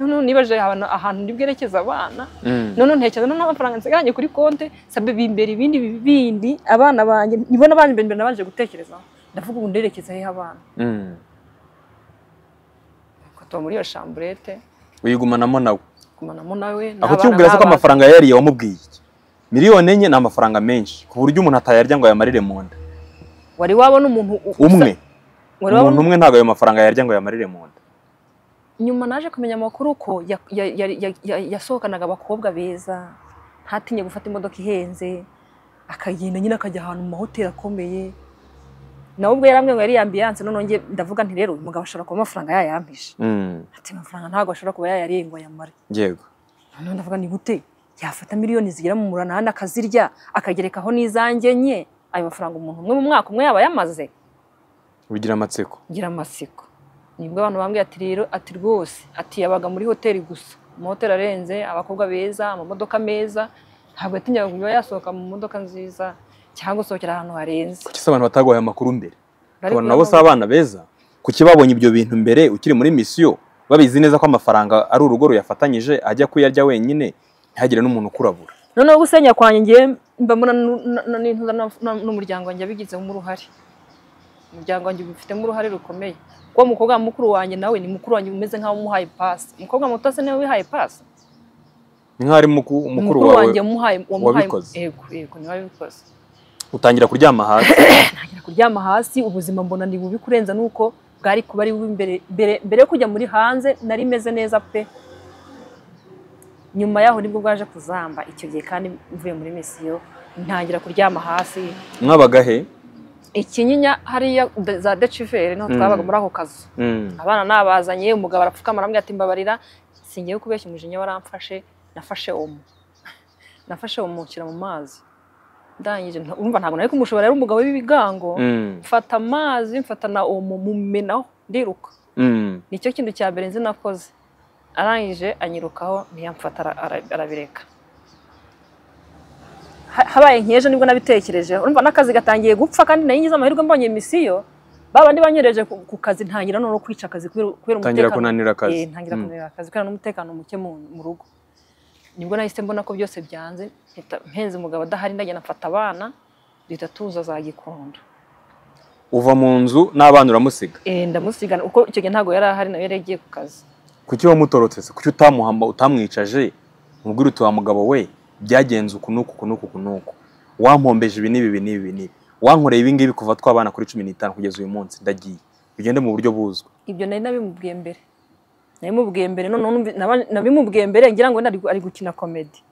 noneho nibaje ahantu ahantu ndi bwerekeze abana Mm. noneho ntekereza noneho amafaranga nsigaranye kuri konte sabe bimbera ibindi bindi abana banjye nibo n'abandi mbere mbere nabanje gutekerezaho ndavuga ubu nderekeza hehe abana Mm. Nuko tuba muri iyo chamburete uyigumanamo nawe kumanamo nawe ako n'abana ukimubwira se ko n'abana. amafaranga yariye wamubwiye iki miliyoni enye ni amafaranga menshi ku buryo umuntu atayarya ngo ayamarire mu nda wari wabona umuntu u- umwe wari wabona umuntu umwe ntabwo ayo mafaranga yarya ngo ayamarire mu nda nyuma naje kumenya amakuru ko ya- ya- ya- ya- ya- yasohokanaga abakobwa beza ntatinye gufata imodoka ihenze akagenda nyine akajya ahantu mu mahoteli akomeye nawe ubwo yarambwiye ngo yari ambiyanse noneho njye ndavuga nti rero uyu mugabo ashobora kuba amafaranga yayampije Mm. ati amafaranga ntabwo ashobora kuba yayarenga ngo ayamare yego noneho ndavuga ni gute yafata miliyoni zigera mu munani akazirya akagerekaho n'izanjye nke ayo mafaranga umuntu umwe mu mwaka umwe yaba yamaze bigira amatsiko ngira amatsiko nibwo abantu bambwiye ati rero ati rwose ati yabaga muri hoteli gusa amahoteli arenze abakobwa beza amamodoka meza ntabwo yatinyaga kuba yasohoka mu modoka nziza cyangwa gusohokera ahantu harenze kuki se abantu bataguhaye amakuru mbere Ariko ukabona nabo si abana beza kuki babonye ibyo bintu mbere ukiri muri misiyo babizi neza ko amafaranga ari urugo ruyafatanyije ajya kuyarya wenyine ntihagire n'umuntu ukurabura noneho gusenya kwanjye ngiye mbamura n'intuza n'umuryango wanjye abigizemo uruhare umuryango wanjye ubifitemo uruhare rukomeye kuko umukobwa wa mukuru wanjye nawe ni mukuru wanjye umeze nk'aho umuhaye pasi umukobwa muto se niwe wihaye pasi ni nk'aho ari muku- mukuru wawe wanjye umuhaye wamuhaye wabikoze. yego yego niwe wabikoze utangira kuryama hasi ntangira kuryama hasi ubuzima mbona ni bubi kurenza n'uko bwari kuba ari bubi mbere mbere mbere yo kujya muri hanze nari meze neza pe nyuma yaho nibwo bwaje kuzamba icyo gihe kandi mvuye muri misiyo ntangira kuryama hasi mwabaga he ikinyinya hariya de- za deciveri niho twabaga Mm. muri ako kazu Mm. abana nabazanye umugabo arapfukama arambwira ati mbabarira singiye kubeshya umujinya waramfashe nafashe omo nafashe omo nshyira mu mazi ndangije nta- urumva ntabwo nari kumushobora rero umugabo w'ibigango Mm. mfata amazi mfata na omo mumenaho ndiruka Mm. nicyo kintu cya mbere nzi nakoze arangije anyirukaho ntiyamfata ara- ara- arabireka Ha- habaye nk'ejo nibwo nabitekerejeho urumva n'akazi gatangiye gupfa kandi nari ngize amahirwe mbonye misiyo babandi banyoreje ku ku kazi ntangira noneho kwica akazi kubera kubera utangira umutekano kunanira Eh, akazi ntangira Mm. kunanira akazi kubera n'umutekano muke mu mu rugo nibwo nahise mbona ko byose byanze mpita- mpenze umugabo adahari ndagenda mfata abana duhita tuza za gikondo uva mu nzu n'abana uramusiga Eh, ndamusigana kuko icyo gihe ntabwo yari ahari nawe yari yagiye ku kazi kuki wamutorotse se kuki utamuhamba utamwicaje umubwire uti wa mugabo we byagenze uku n'uku uku n'uku uku n'uku wampombeje ibi n'ibi ibi n'ibi ibi n'ibi wankoreye ibi ngibi kuva twabana kuri cumi n'itanu kugeza uyu munsi ndagiye bigende mu buryo buzwi ibyo nari nabimubwiye mbere nabimubwiye mbere noneho numvi- naba- nabimubwiye mbere ngira ngo wenda ari gu- ari gukina komedi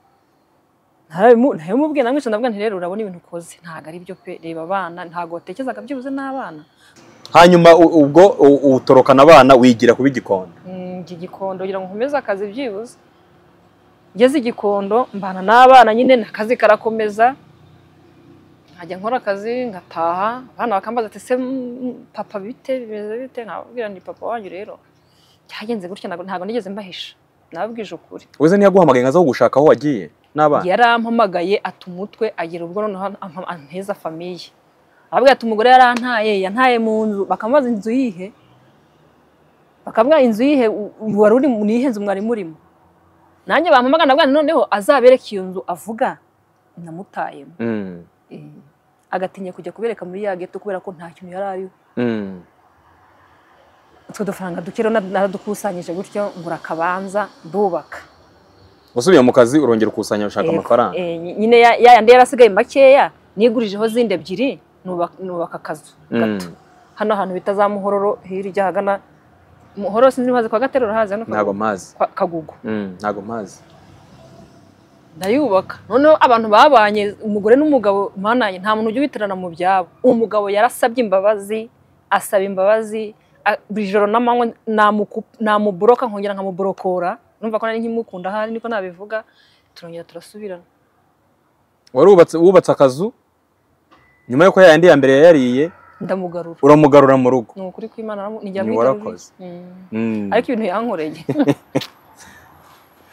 Narabimu- nabimubwiye namwica ndavuga nti rero urabona ibintu ukoze ntabwo ari byo pe reba abana ntabwo watekerezaga byibuze n'abana hanyuma u- ubwo u- utorokana abana wigira kuba igikondo Mm, njya i gikondo kugira ngo nkomeze akazi byibuze ngeze i gikondo mbana n'abana nyine akazi karakomeza nkajya nkora akazi ngataha abana bakambaza ati se mm, papa bite bimeze bite nkababwira ni papa wanyu rero cyagenze gutya ntabwo ntabwo nigeze mbahisha nababwije ukuri wese ntiyaguhamagaye nkaza kugushaka aho wagiye n'abana yarampamagaye ata umutwe agira ubwo noneho ampa- anteza famiye arabwira ati umugore yarantaye yantaye mu nzu bakamubaza inzu yihe bakavuga inzu yihe u- u- wari uri mu- niyihe nzu mwari murimo nanjye bampamagana bwana noneho azabereke iyo nzu avuga namutayemo Mm. Eh, agatinya kujya kubereka muri ya geto kubera ko nta kintu yari ariho Mm. utwo dufaranga duke rero na- naradukusanyije gutyo ngura akabanza ndubaka usubiye mu kazi urongera ukusanya ushaka Yego. amafaranga Eh, ny- nyine ya ya yandi yari asigaye makeya nigurijeho zindi ebyiri nubaka nubaka akazu Mm. gato hano hantu bita za muhororo hirya ahagana muhororo sinzi niba hazi kwa gatero urahazi hano ntago Kagugu- mpazi kwa- kagugu Mm, ntago mpazi ndayubaka noneho abantu babanye umugore n'umugabo mananye nta muntu ujya ubitirana mu byabo umugabo yarasabye imbabazi asaba imbabazi a- buri joro n'amanywa namuku- namuburoka nkongera nkamuborokora numva ko nari nkimukunda ahari niko nabivuga turongera turasubirana wari wubatse wubatse akazu nyuma y'uko ya yandi ya mbere yayariye ndamugarura uramugarura mu rugo ni ukuri kw'imana naramu- ni jya Ni muri warakoze. David. Mm. Mm. ariko ibintu yankoreye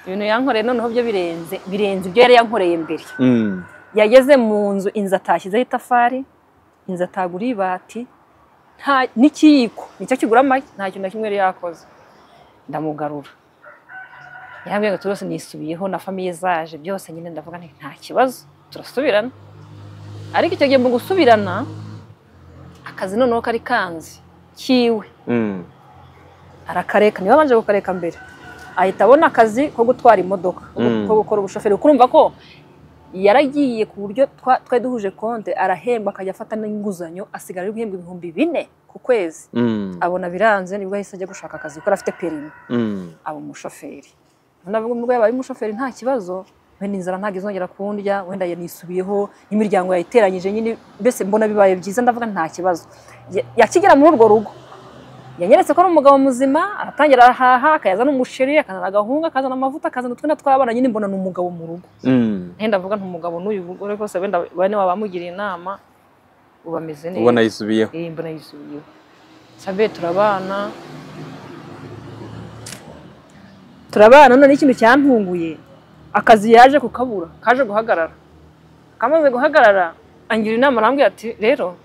ibintu yankoreye noneho byo birenze birenze ibyo yari yankoreye mbere Mm. yageze mu nzu inzu atashyizeho itafari inzu atagura ibati nta- n'ikiyiko nicyo kigura amagi nta kintu na kimwe yari yakoze ndamugarura yambwiye ngo turose nisubiyeho na famiye zaje byose nyine ndavuga nti nta kibazo turasubirana ariko icyo gihe mu gusubirana akazi noneho kari kanzi kiwe Mm. arakareka niba abanje kukareka mbere ahita abona akazi ko gutwara imodoka ko gu- Mm. ko gukora ubushoferi kuko urumva ko yaragiye ku buryo twa- twari duhuje konte arahemba akajya afata n'inguzanyo asigara ari guhembwa ibihumbi bine ku kwezi Mm. abona biranze nibwo ahise ajya gushaka akazi kuko afite perimi Mm. aba umushoferi navuga nubwo yaba ari umushoferi nta kibazo wenda inzara ntabwo izongera kundya wenda yanisubiyeho n'imiryango yayiteranyije nyine mbese mbona bibaye byiza ndavuga nta kibazo Ya- yakigera muri urwo rugo yanyeretse ko ari umugabo muzima aratangira arahaha akayazana umusheri akazana agahunga akazana amavuta akazana utwenda tw'abana nyine mbona ni umugabo mu rugo Mm. Nenda ndavuga nti umugabo n'uyu mugore rwose wenda bane baba bamugiriye inama uba ameze neza ubona yisubiyeho iyi mbona yisubiyeho sabe turabana turabana none n'ikintu cyantunguye akazi yaje kukabura kaje guhagarara kamaze guhagarara angira inama arambwira ati rero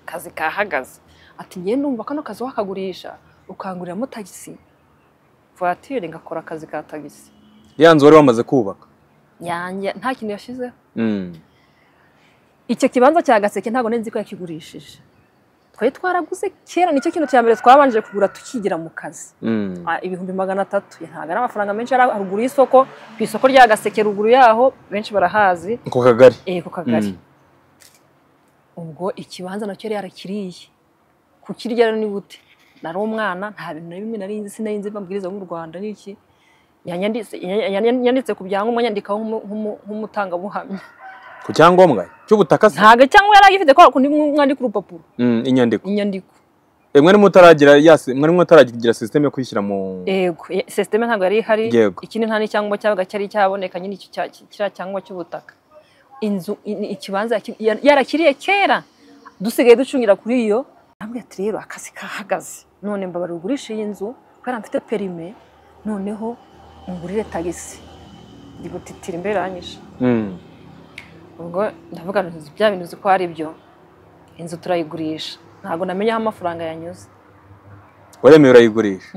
akazi kahagaze ati njye ndumva kano kazi wakagurisha ukanguriramo tagisi voiture ngakora akazi ka tagisi ya nzu wari wamaze kubaka yanjye nta kintu yashyizeho Mm. icyo kibanza cya gaseke ntabwo nari nzi ko yakigurishije twari twaraguze kera nicyo kintu cya mbere twabanje kugura tukigira mu kazi Mm. Ah, ibihumbi magana atatu ntabwo ari amafaranga menshi yari haruguru y'isoko ku isoko rya gaseke ruguru yaho benshi barahazi ku kagari eh ku kagari ubwo ikibanza nacyo yari yarakiriye kukirya rero ni bute nari umwana nta bintu na bimwe nari nzi sinari nzi amabwiriza yo mu rwanda n'iki yanyanditse yanya- yanditse ku byangombwa nyandikaho nk'umu- nk'umu- nk'umutangabuhamya ku cyangombwa cy'ubutaka se ntabwo cyangwa yari agifite ko kundi mwandika urupapuro Mm, inyandiko inyandiko Eh, mwari mutaragira yasi mwari mutaragira sisiteme yo kuyishyira mu yego ye- sisiteme ntabwo yari ihari Yego. ikindi nta n'icyangombwa cyabaga cyari cyaboneka nyine iki cya- ki- kiriya cyangombwa cy'ubutaka inzu i- ni ikibanza yaki- yar- yarakiriye kera dusigaye ducungira kuri iyo arambwira ati rero akazi kahagaze none mbabara ugurisha iyi nzu kubera mfite perime noneho ungurire tagisi ndigutitira imberanyije Mm. ubwo ndavuga nti bya bintu uzi ko ari byo inzu turayigurisha ntabwo namenye aho amafaranga yanyuze waremewe urayigurisha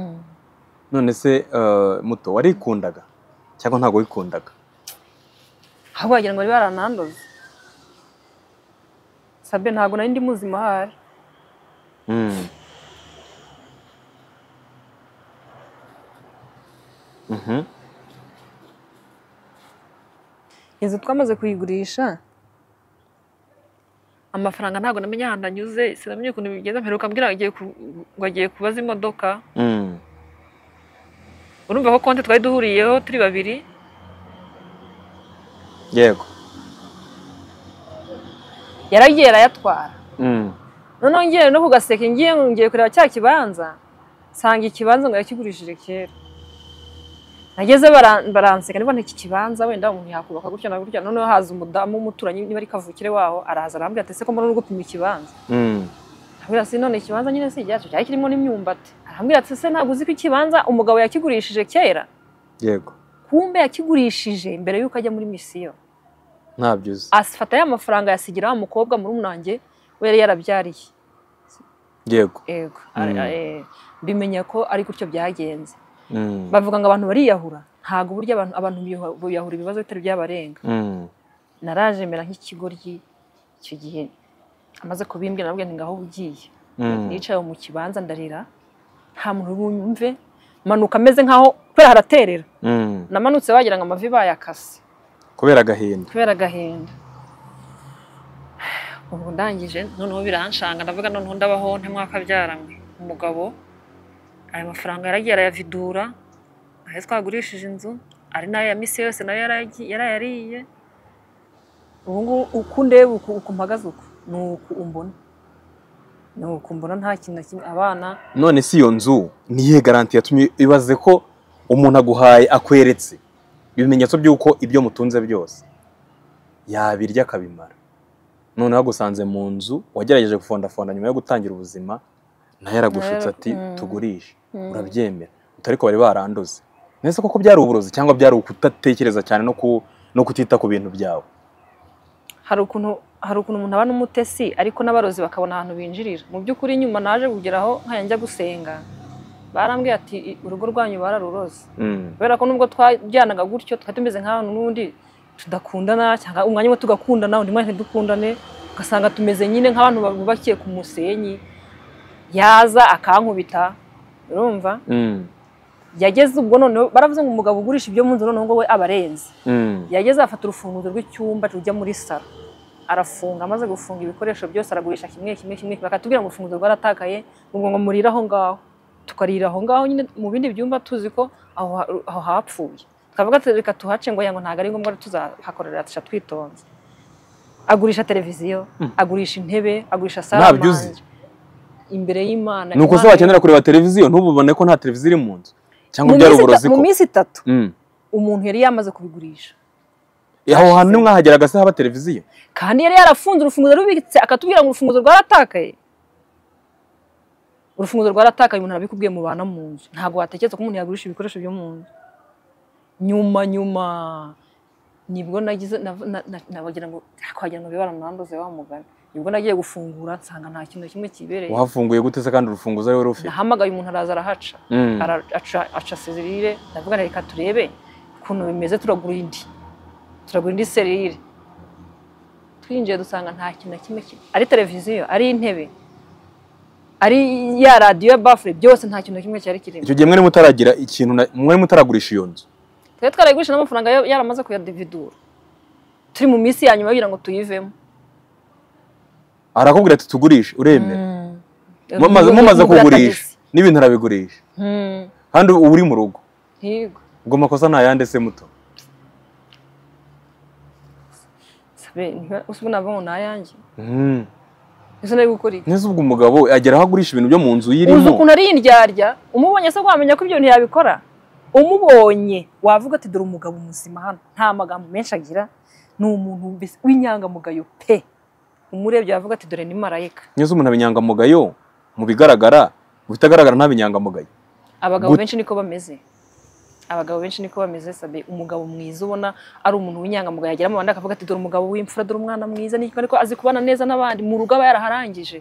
none se eh, muto warikundaga cyangwa ntabwo wikundaga ahubwo wagira ngo bari baranandoze sabe ntabwo nari ndi muzima ahari Mm. Mhm. inzu twamaze kuyigurisha amafaranga ntabwo namenye ahantu anyuze sinamenye ukuntu bigenda mperuka mbwira ngo agiye ku- ngo agiye kubaza imodoka Mm. urumva ko konti twari duhuriyeho turi babiri yego yaragiye arayatwara Mm. noneho ngiye no ku gaseke ngiye ngiye kureba cya kibanza nsanga ikibanza ngo yakigurishije kera nageze bara- baranseka niba iki kibanza wenda umuntu yakubaka gutya na gutya noneho haza umudamu w'umuturanyi niba ari kavukire waho araza arambwira ati se ko mbona uri gupima ikibanza Mm. arambwira ati none ikibanza nyine si icyacu cyari kirimo n'imyumbati arambwira ati se ntabwo uzi ko ikibanza umugabo yakigurishije kera yego kumbe yakigurishije mbere y'uko ajya muri misiyo ntabyo uzi asifata ya mafaranga yasigira wa mukobwa muri wanjye we yari yarabyariye yego yego Mm. Ari- eh, mbimenya ko ari gutyo byagenze Mm. bavuga ngo abantu bariyahura ntabwo uburyo abantu abantu biyahu- biyahura ibibazo bitari byabarenga Mm. narajemera nk'ikigoryi icyo gihe amaze kubimbwira nabwo nti ngaho ugiye Mm. nicaye mu kibanza ndarira nta muntu wumve manuka ameze nkaho kubera haraterera Mm. namanutse wagira ngo amavi bayakase kubera agahinda kubera agahinda ubwo ndangije noneho biranshanga ndavuga noneho ndabaho ntamwaka byaranywe umugabo ayo mafaranga yaragiye arayavidura ayo twagurishije inzu ari nayo ya misi yose nayo yaragi- yarayariye ubu ngubu uko ndeba uku uku mpagaze uku ni uku umbona ni uku mbona nta kintu na kimwe abana none si iyo nzu niye garanti yatumye ibaze ko umuntu aguhaye akweretse ibimenyetso by'uko ibyo mutunze byose yabirya akabimara noneho agusanze mu nzu wagerageje gufondafonda nyuma yo gutangira ubuzima nayo aragushutse ati Mm. tugurishe Mm. urabyemera utariko bari baranduze nese koko byari uburozi cyangwa byari ukudatekereza cyane no ku no kutita ku bintu byawe hari ukuntu hari ukuntu umuntu aba n'umutesi ariko n'abarozi bakabona ahantu binjirira mu by'ukuri nyuma naje kugeraho nkanjya gusenga barambwiye ati "I- urugo rwanyu bararuroze Mm. kubera ko nubwo twajyanaga gutyo twari tumeze nk'ahantu n'undi tudakundana cyangwa umwanya umwe tugakundana undi mwanya ntidukundane ugasanga tumeze nyine nk'abantu bubakiye ku musenyi yaza akankubita urumva Mm. yageze ubwo noneho baravuze ngo umugabo ugurisha ibyo mu nzu noneho ngo we aba arenze Mm. yageze afata urufunguzo rw'icyumba rujya muri saro arafunga amaze gufunga ibikoresho byose aragurisha kimwe kimwe kimwe bakatubwira ngo urufunguzo rwaratakaye ubwo ngo murire aho ngaho tukarira aho ngaho nyine mu bindi byumba tuzi ko aho ha- aho hapfuye tukavuga ati reka tuhace ngo yango ntabwo ari ngombwa ko tuzahakorera tuca twitonze agurisha televiziyo agurisha intebe agurisha Ntabyo saramanje uzi. imbere y'imana ni uko Imana- uzakenera kureba televiziyo ntububone ko nta televiziyo iri mu nzu cyangwa Mu byari minsi ita- uburozi ko mu minsi itatu Mm. umuntu yari yamaze kubigurisha aho hantu nimwe hageraga se haba televiziyo kandi yari yarafunze urufunguzo rubitse akatubwira ngo urufunguzo rwaratakaye urufunguzo rwaratakaye umuntu arabikubwiye mubana mu nzu ntabwo watekereza ko umuntu yagurisha ibikoresho byo mu nzu nyuma nyuma nibwo nagize nav- na- na- nabagira ngo "Ah, wagira ngo bibara mwanduze wa mugani nibwo nagiye gufungura nsanga nta kintu na kimwe kibereye wahafunguye gute se kandi urufunguzo ariwe rufi nahamagaye umuntu araza arahaca Mm. Ara- aca aca serire ndavuga reka turebe ukuntu bimeze turagura indi turagura indi serire twinjiye dusanga nta kintu na kimwe ki- ari televiziyo ari intebe ari ya radiyo ya bafure byose nta kintu na kimwe cyari kirimo icyo gihe mwari mutaragira ikintu na- mwari mutaragurisha iyo nzu twari twarayigurisha n'amafaranga yo- yaramaze kuyadividura turi mu minsi ya nyuma kugira ngo tuyivemo arakubwira ati tugurishe uremera Mm. Mumaze- Mu- mumaze mu- mu- kugurisha n'ibintu arabigurisha Mm. kandi uba uri mu rugo Higo. ubwo amakosa ni ayande se muto Sabe, ntiba- usibu nabwo ni ayanjye Mm. ese nari gukora iki neza ubwo umugabo agera aho agurisha ibintu byo mu nzu uzi yirimo ukuntu ari indyarya umubonye se wamenya ko ibyo bintu yabikora umubonye wavuga ati dore umugabo muzima hano nta magambo menshi agira ni umuntu mbese w'inyangamugayo pe umurebye wavuga ati dore ni marayika neza umuntu aba inyangamugayo mu bigaragara mu bitagaragara ntabe inyangamugayo abagabo Gut- benshi niko bameze abagabo benshi niko bameze sabe umugabo mwiza ubona ari umuntu w'inyangamugayo yagera mu bandi akavuga ati dore umugabo w'imfura dore umwana mwiza niko ariko azi kubana neza n'abandi mu rugo aba yaraharangije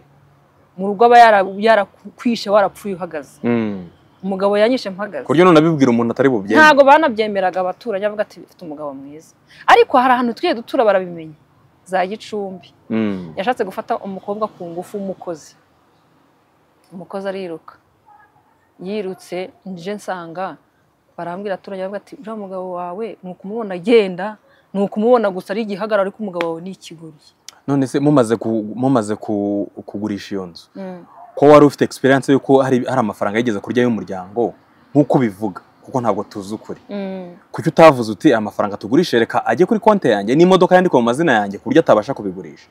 mu rugo aba yara- yarakwishe warapfuye uhagaze Mm. umugabo yanyishe mpagaze ku buryo none abibwira umuntu atari bubyemere ntabwo banabyemeraga abaturanyi bavuga ati mfite umugabo mwiza ariko hari ahantu tujye dutura barabimenya za gicumbi Mm. yashatse gufata umukobwa ku ngufu w'umukozi umukozi ariruka yirutse nje nsanga barambwira abaturage bavuga ati uriya mugabo wawe ni ukumubona agenda ni ukumubona gusa ari igihagararo ariko umugabo wawe ni ikigoryi none se mumaze ku- mumaze ku- kugurisha iyo nzu ko wari ufite experience y'uko hari hari amafaranga yigeze kurya y'umuryango nk'uko ubivuga kuko ntabwo tuzi ukuri kuki utavuze uti aya mafaranga tugurishe reka ajye kuri konti yanjye n'imodoka yandikwa mu mazina yanjye ku buryo atabasha kubigurisha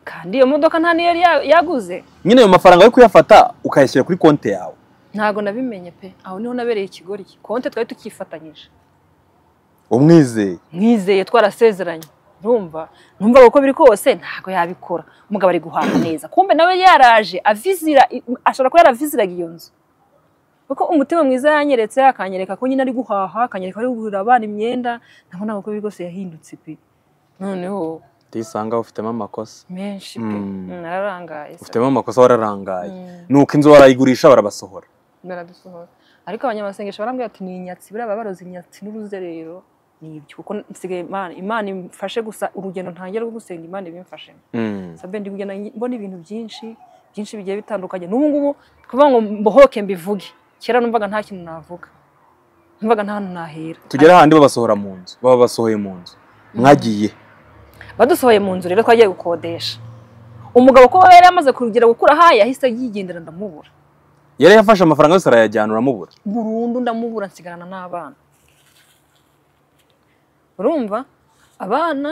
kandi iyo modoka nta niyo yari ya- yaguze nyine ayo mafaranga yo kuyafata ukayashyira kuri konti yawe ntabwo nabimenye pe aho niho nabereye ikigoryi konte twari tukifatanyije umwizeye mwizeye twarasezeranye urumva numva uko biri kose ntabwo yabikora umugabo ari guhaha neza kumbe nawe yaraje avizira ashobora kuba yaraviziraga iyo nzu kuko umutima mwiza yanyeretse akanyereka ko nyine ari guhaha akanyereka ari kugurira abana imyenda ntabwo ntabwo uko biri kose yahindutse pe noneho tuyisanga ufitemo amakosa menshi pe Mm. Mm, nararangaye se. ufitemo amakosa wararangaye Mm, ni uko inzu barayigurisha barabasohora baradusohora ariko abanyamasengesho barambwira ati ni inyatsi buriya baba baroze inyatsi n'uruzerero ni ibyo kuko nsigaye Imana Imana imfashe gusa urugendo ntangira rwo gusenga Imana ibimfashemo Mm. sabe ndi kugenda mbona ibintu byinshi byinshi bigiye bitandukanye n'ubu ngubu kuvuga ngo mbohoke mbivuge kera numvaga nta kintu navuga numvaga nta hantu nahera tugere ahandi babasohora mu nzu baba basohoye mu nzu mwagiye badusohoye mu nzu rero twagiye gukodesha umugabo ko yari yamaze kurugira gukura ahaye yahise yigendera ndamubura yari yafashe amafaranga yose arayajyana uramubura burundu ndamubura nsigarana n'abana urumva abana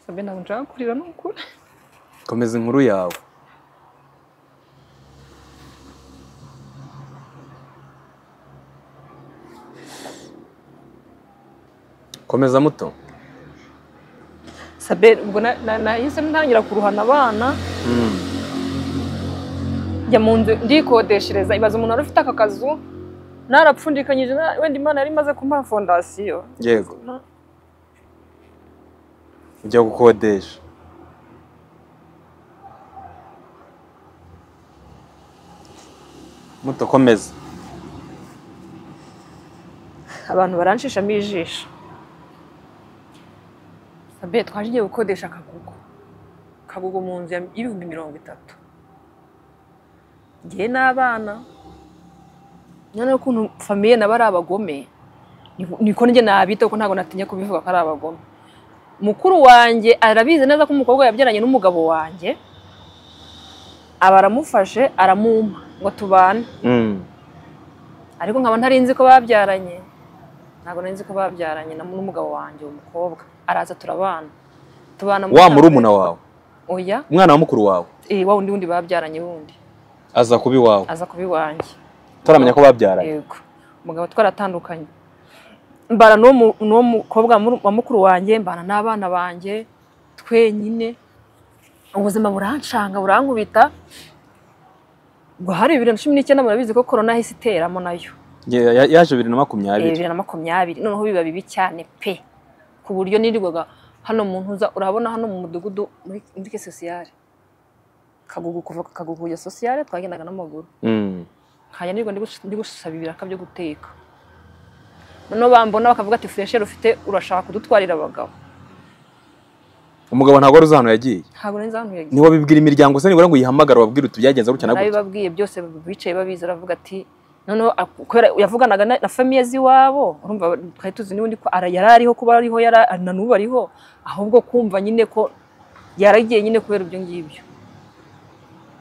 sabe ntabwo nshaka kurira ni ukuri komeza inkuru yawe komeza muto sabe ubwo na- na- nahise ntangira kuruhana abana njya mu nzu ndikodeshereza ibaza umuntu wari ufite aka kazu narapfundikanyije na- wenda imana yari imaze kumpa fondasiyo yego ujya gukodesha muto komeza abantu baranshishamo ijisho sabe twaje igiye gukodesha akagugu akagugu mu nzu ya- y'ibihumbi mirongo itatu ngewe n'abana noneho ukuntu famiye nabo ari abagome niko- niko njye nabita kuko ntabwo natinya kubivuga ko ari abagome mukuru wanjye arabizi neza ko umukobwa yabyaranye n'umugabo wanjye aba aramufashe aramumpa ngo tubane ariko nkaba ntari nzi ko babyaranye ntabwo nari nzi ko babyaranye na n'umugabo wanjye uwo mukobwa araza turabana tubana muri wa Tanzania. murumuna wawe oya umwana wa mukuru wawe eh, wa wundi wundi babyaranye wundi aza kuba iwawe aza kuba iwanjye utaramenya ko babyaranye yego umugabo twaratandukanye mbana n'uwo mu- n'uwo mukobwa mu- wa mukuru wanjye mbana n'abana banjye twenyine ubuzima burancanga burankubita ngo hari bibiri na cumi n'icyenda murabizi ko korona yahise iteramo nayo Ya- ya- yaje bibiri na Eh, makumyabiri bibiri na makumyabiri noneho biba bibi cyane pe ku buryo nirirwaga hano mu ntuza urabona hano mu mudugudu muri muri ke sosiyare kagugu kuva kagugu ya sosiyare twagendaga n'amaguru Mm. nkajya nirirwa ndi gush- ndi gusaba ibiraka byo guteka noneho bambona bakavuga ati furesheri ufite urashaka kudutwarira abagabo umugabo ntabwo wari uzi ahantu yagiye ntabwo nari nzantu yagiye niwe bibwira imiryango se nibura ngo uyihamagare ubabwire uti byagenze gutya na gutya nabibabwiye byose bicaye babizi aravuga ati noneho a- kubera yavuganaga na- na famiye z'iwabo urumva twari tuzi n'ubundi ko ara- yari ariho kuba ariho yari a- na n'ubu ariho ahubwo kumva nyine ko yaragiye nyine kubera ibyo ngibyo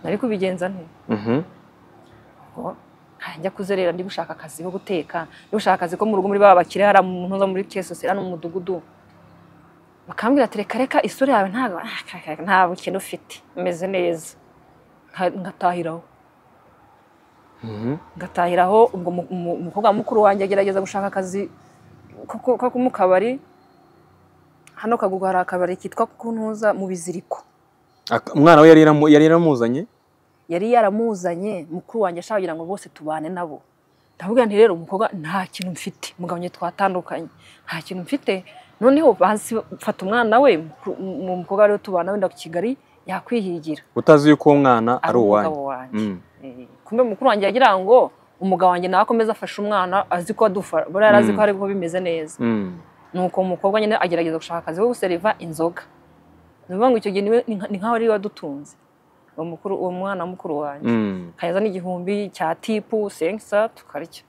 nari kubigenza nte Mhm. ngo njya kuzerera ndi gushaka akazi ko guteka ndi gushaka akazi ko mu rugo muri ba bakire hari mu ntuza muri kesose hano mu mudugudu bakambwira ati reka reka isura yawe ntabwo ah, ka- ka- nta bukene ufite umeze neza Nka- ngatahiraho Mhm. ngatahiraho ubwo mu- mu- umukobwa mukuru wanjye agerageza gushaka akazi ko ko- ko mu kabari hano kagugu hari akabari kitwa kuntuza mu biziriko Ak- umwana we yari yaramu- yari yaramuzanye yari yaramuzanye mukuru wanjye ashaka kugira ngo bose tubane nabo ndavuga nti rero umukobwa nta kintu mfite mugabanye twatandukanye nta kintu mfite noneho bazi mfata umwana we mukuru- mu mukobwa wari tubana wenda ku Kigali yakwihigira utazi yuko uwo mwana ari uwanyu umugabo wanjye Mm. Eh, kumbe mukuru wanjye yagira ngo umugabo wanjye nawe akomeze afashe umwana azi ko adufara buriya yari azi ko Mm. hari ko bimeze neza Mm. nuko umukobwa nyine agerageza gushaka akazi ko guseriva inzoga ni ukuvuga ngo icyo gihe niwe- ni nka- ni nk'aho ari we wadutunze uwo mukuru uwo mwana mukuru wanjye Mm. kanyeza n'igihumbi cya tipu senkisa tukarya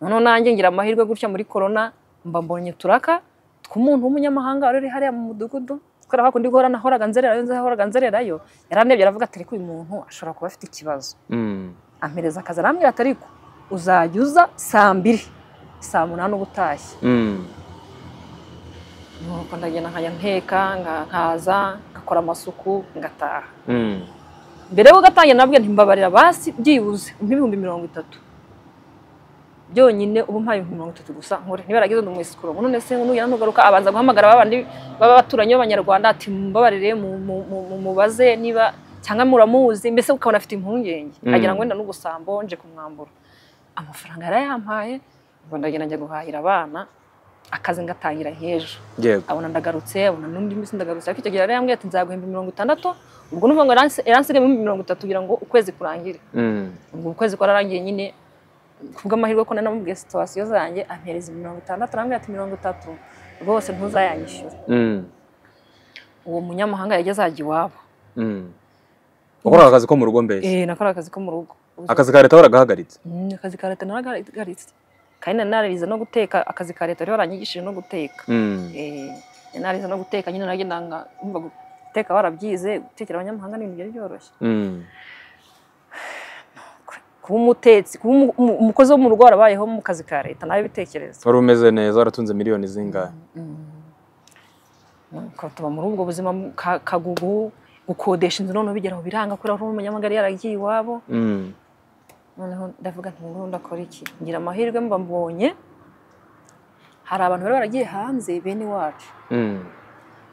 noneho nanjye ngira amahirwe gutya muri korona mba mbonye uturaka tw'umuntu w'umunyamahanga wari uri hariya mu mudugudu kubera ko ndi guhora nahoraga nzererayo nzahoraga nzererayo yarandebye aravuga ati ariko uyu muntu ashobora kuba afite ikibazo Mm. ampereza akazi arambwira ati ariko uzajya uza saa mbiri saa munani uba utashye Mm. nuko ndagenda nkajya nteka nga- nkaza ngakora amasuku ngataha Mm. mbere yo gatangira nabwo ntimbabarira basi byibuze nk'ibihumbi mirongo itatu byonyine ubu mpaye ibihumbi mirongo itatu gusa nkore ntibaragize undi mwisikuro ngo none se nugera nugaruka abanza guhamagara babandi baba baturanyi b'abanyarwanda ati mumbabarire mu- mu- mu- mu- mubaze niba cyangwa muramuzi mbese ukabona afite impungenge Mm. agira ngo wenda n'ugusambo nje kumwambura amafaranga yarayampaye ubwo ndagenda njya guhahira abana akazi ngatangira nk'ejo yego abona ndagarutse abona n'undi minsi ndagarutse ariko icyo gihe yari yambwiye ati nzaguhemba mirongo itandatu ubwo numva ngo yaransi- yaransigaye muri mirongo itatu kugira ngo ukwezi kurangire Mm. ubwo ukwezi kwararangiye nyine kubw'amahirwe ko nanamubwiye situwasiyo zanjye ampereza mirongo itandatu arambwira ati mirongo itatu rwose ntuzayanyishyure Mm. uwo munyamahanga yageze ajya iwabo Mm. wakoraga akazi ko mu rugo mbese eh nakora akazi ko mu rugo akazi ka leta waragahagaritse Mm, akazi ka leta naragaritse kandi nari nararize no guteka akazi ka leta rero baranyigishije no guteka Mm. Eh, narize no guteka nyine nagendanga umva guteka barabyize gutekera abanyamahanga ni ibintu byari byoroshye Mm. kuba umutetsi kuba umu- umu- umukozi wo mu rugo warabayeho mu kazi ka leta nawe bitekereza wari umeze neza waratunze miliyoni zingahe Nuko tuba muri ubwo buzima ka- kagugu gukodesha inzu noneho bigera aho biranga kubera ko umunyamagare yaragiye iwabo Mm. noneho ndavuga nti ngubu ndakora iki ngira amahirwe mba mbonye hari abantu bari baragiye hanze bene iwacu Mm.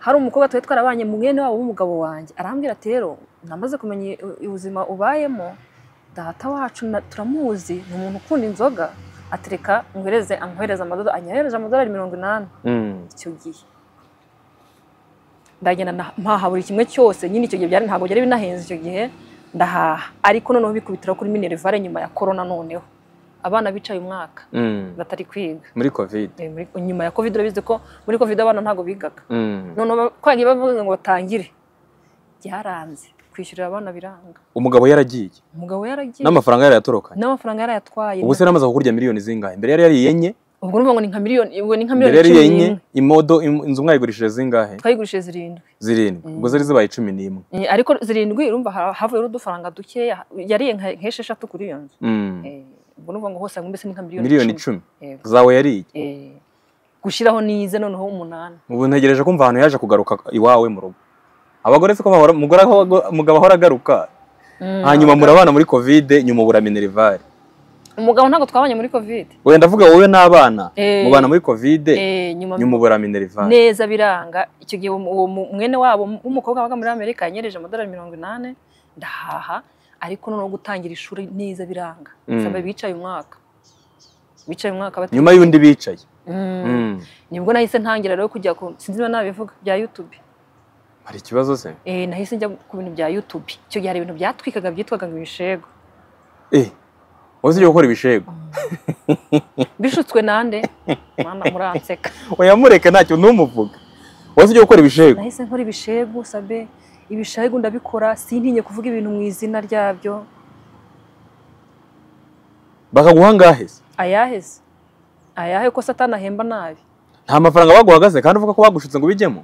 hari umukobwa twari twarabanye mwene wabo w'umugabo wanjye arambwira ati rero namaze kumenya i- i- ubuzima ubayemo data wacu na- turamuzi ni umuntu ukunda inzoga atereka ngohereze ankohereza amadolari anyohereje amadolari mirongo inani Mm. icyo gihe ndagenda na- mpaha buri kimwe cyose nyine icyo gihe byari ntabwo byari binahenze icyo gihe ndahaha ariko noneho bikubitira kuri minerivare nyuma ya korona noneho abana bicaye umwaka Mm. batari kwiga muri covid Eh, muri- nyuma ya covid urabizi ko muri covid abana ntabwo bigaga Mm. noneho kwagiye bavuga ngo batangire byaranze kwishyurira abana biranga umugabo yaragiye umugabo yaragiye n'amafaranga yarayatorokanye n'amafaranga yarayatwaye ubu se namaze kukurya miliyoni zingahe mbere yari yariye enye ubwo urumva ngo ni nka miliyoni ubwo ni nka mbere miliyoni yari cumi enye n'imwe imodo im- inzu mwayigurishije zingahe twayigurishije zirindwi zirindwi ubwo zari zibaye cumi n'imwe Eh, ariko zirindwi urumva ha- havuyeho udufaranga dukeya yariye nka- nk'esheshatu kuri iyo nzu Mm. Eh, ubwo urumva ngo hose hamwe mbese ni nka miliyoni miliyoni icumi icumi Yego. zawe yariye Eh, gushyiraho n'ize noneho umunani ubu ntegereje kumva ahantu yaje kugaruka iwawe mu rugo abagore siko bahora umugore aho- umugabo ahora agaruka Mm. hanyuma murabana muri kovide nyuma ubura minerivare umugabo ntabwo twabanye muri kovide wenda ndavuga wowe n'abana Eh. mubana muri kovide Eh, nyuma nyuma ubura minerivare neza biranga icyo gihe uwo uwo mu- mwene wabo w'umukobwa wabaga muri amerika yanyereje amadolari mirongo inani ndahaha ariko noneho gutangira ishuri neza biranga Mm. nsaba bicaye umwaka bicaye umwaka bati- nyuma y'undi bicaye Mm. Mm. nibwo nahise ntangira rero kujya ku sinzi niba nabivuga bya youtube hari ikibazo se eh, nahise njya ku bintu bya youtube icyo gihe hari ibintu byatwikaga byitwaga ngo ibishego eh wowe ujya gukora ibishego bishutswe nande mana muranseka wayamureke ntacyo ntumuvuga wowe ujya gukora ibishego nahise nkora ibishegu sabe ibishegu ndabikora sintinye kuvuga ibintu mu izina ryabyo bakaguha angahe se ayahe se ayahe ko satani ahemba nabi nta mafaranga baguhagaze kandi uvuga ko bagushutse ngo ubijyemo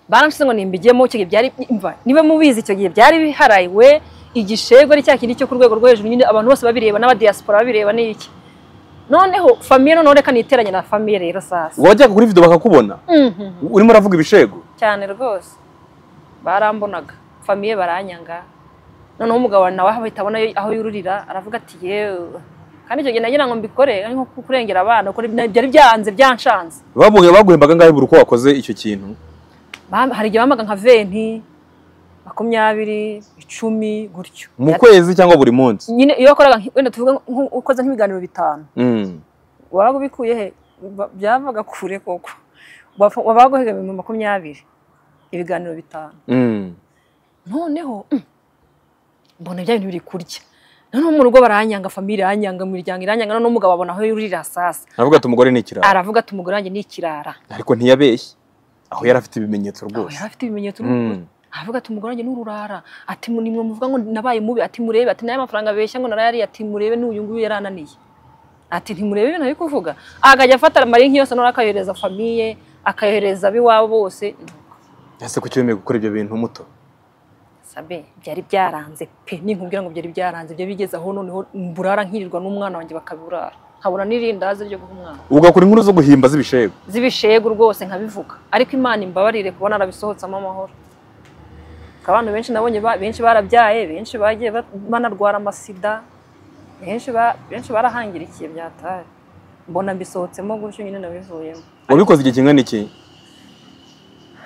baranshyize ngo nimbigemo icyo gihe byari imva niba mubizi icyo gihe byari biharawe igishego ari cya kindi cyo ku rwego rwo hejuru nyine abantu bose babireba n'abadiyasipora babireba ni iki noneho famiye noneho reka niteranye na famiye rero sasa wajyaga kuri video bakakubona Mhm. urimo uravuga ibishego cyane rwose barambonaga famiye baranyanga noneho umugabo nawe ahita abona aho yururira aravuga ati yewe kandi icyo gihe nagira ngo mbikore ari nko kurengera abana kuko byari byanze byanshanze babuge baguhembaga angahe buri uko wakoze icyo kintu Bam- hari igihe bamaga nka venti makumyabiri icumi gutyo mu kwezi cyangwa buri munsi nyine iyo wakoraga nki- wenda tuvuga nko- ukoze nk'ibiganiro bitanu Mm. wabaga ubikuye he Ba- byavaga kure koko Wafa- wabaga uhiga ibihumbi makumyabiri ibiganiro bitanu Mm. noneho mm, mbona bya bintu biri kurya noneho mu rugo baranyanga famiye iranyanga mu miryango iranyanga noneho umugabo abona aho yurira sasa aravuga ati umugore ni ikirara aravuga ati umugore wanjye ni ikirara ariko ntiyabeshye aho yari afite ibimenyetso aho rwose yari afite ibimenyetso Mm. n'ukuri aravuga ati umugore wanjye ni ururara ati "Mu- nimwe muvuga ngo nabaye mubi ati murebe ati n'aya mafaranga abeshya ngo narayariye ati murebe n'uyu nguyu yari ananiye ati ntimurebe ibintu ari kuvuga akajya afata amarinki yose noneho akayohereza famiye akayohereza ab'iwabo bose ese kuki wemeye gukora ibyo bintu muto sabe byari byaranze pe ninkubwira ngo byari byaranze byo bigeze aho noneho mburara nkirirwa n'umwana wanjye bakaburara nkabona n'irindazi ryo guha umwana ugakora inkuru zo guhimba z'ibishego zibishegu rwose nkabivuga ariko imana imbabarire kubona arabisohotsamo amahoro abantu benshi nabonye ba- benshi barabyaye benshi bagiye ba- banarwara amasida benshi ba- benshi barahangirikiye byataye mbona mbisohotsemo gutyo nyine nabivuyemo wabikoze igihe kingana iki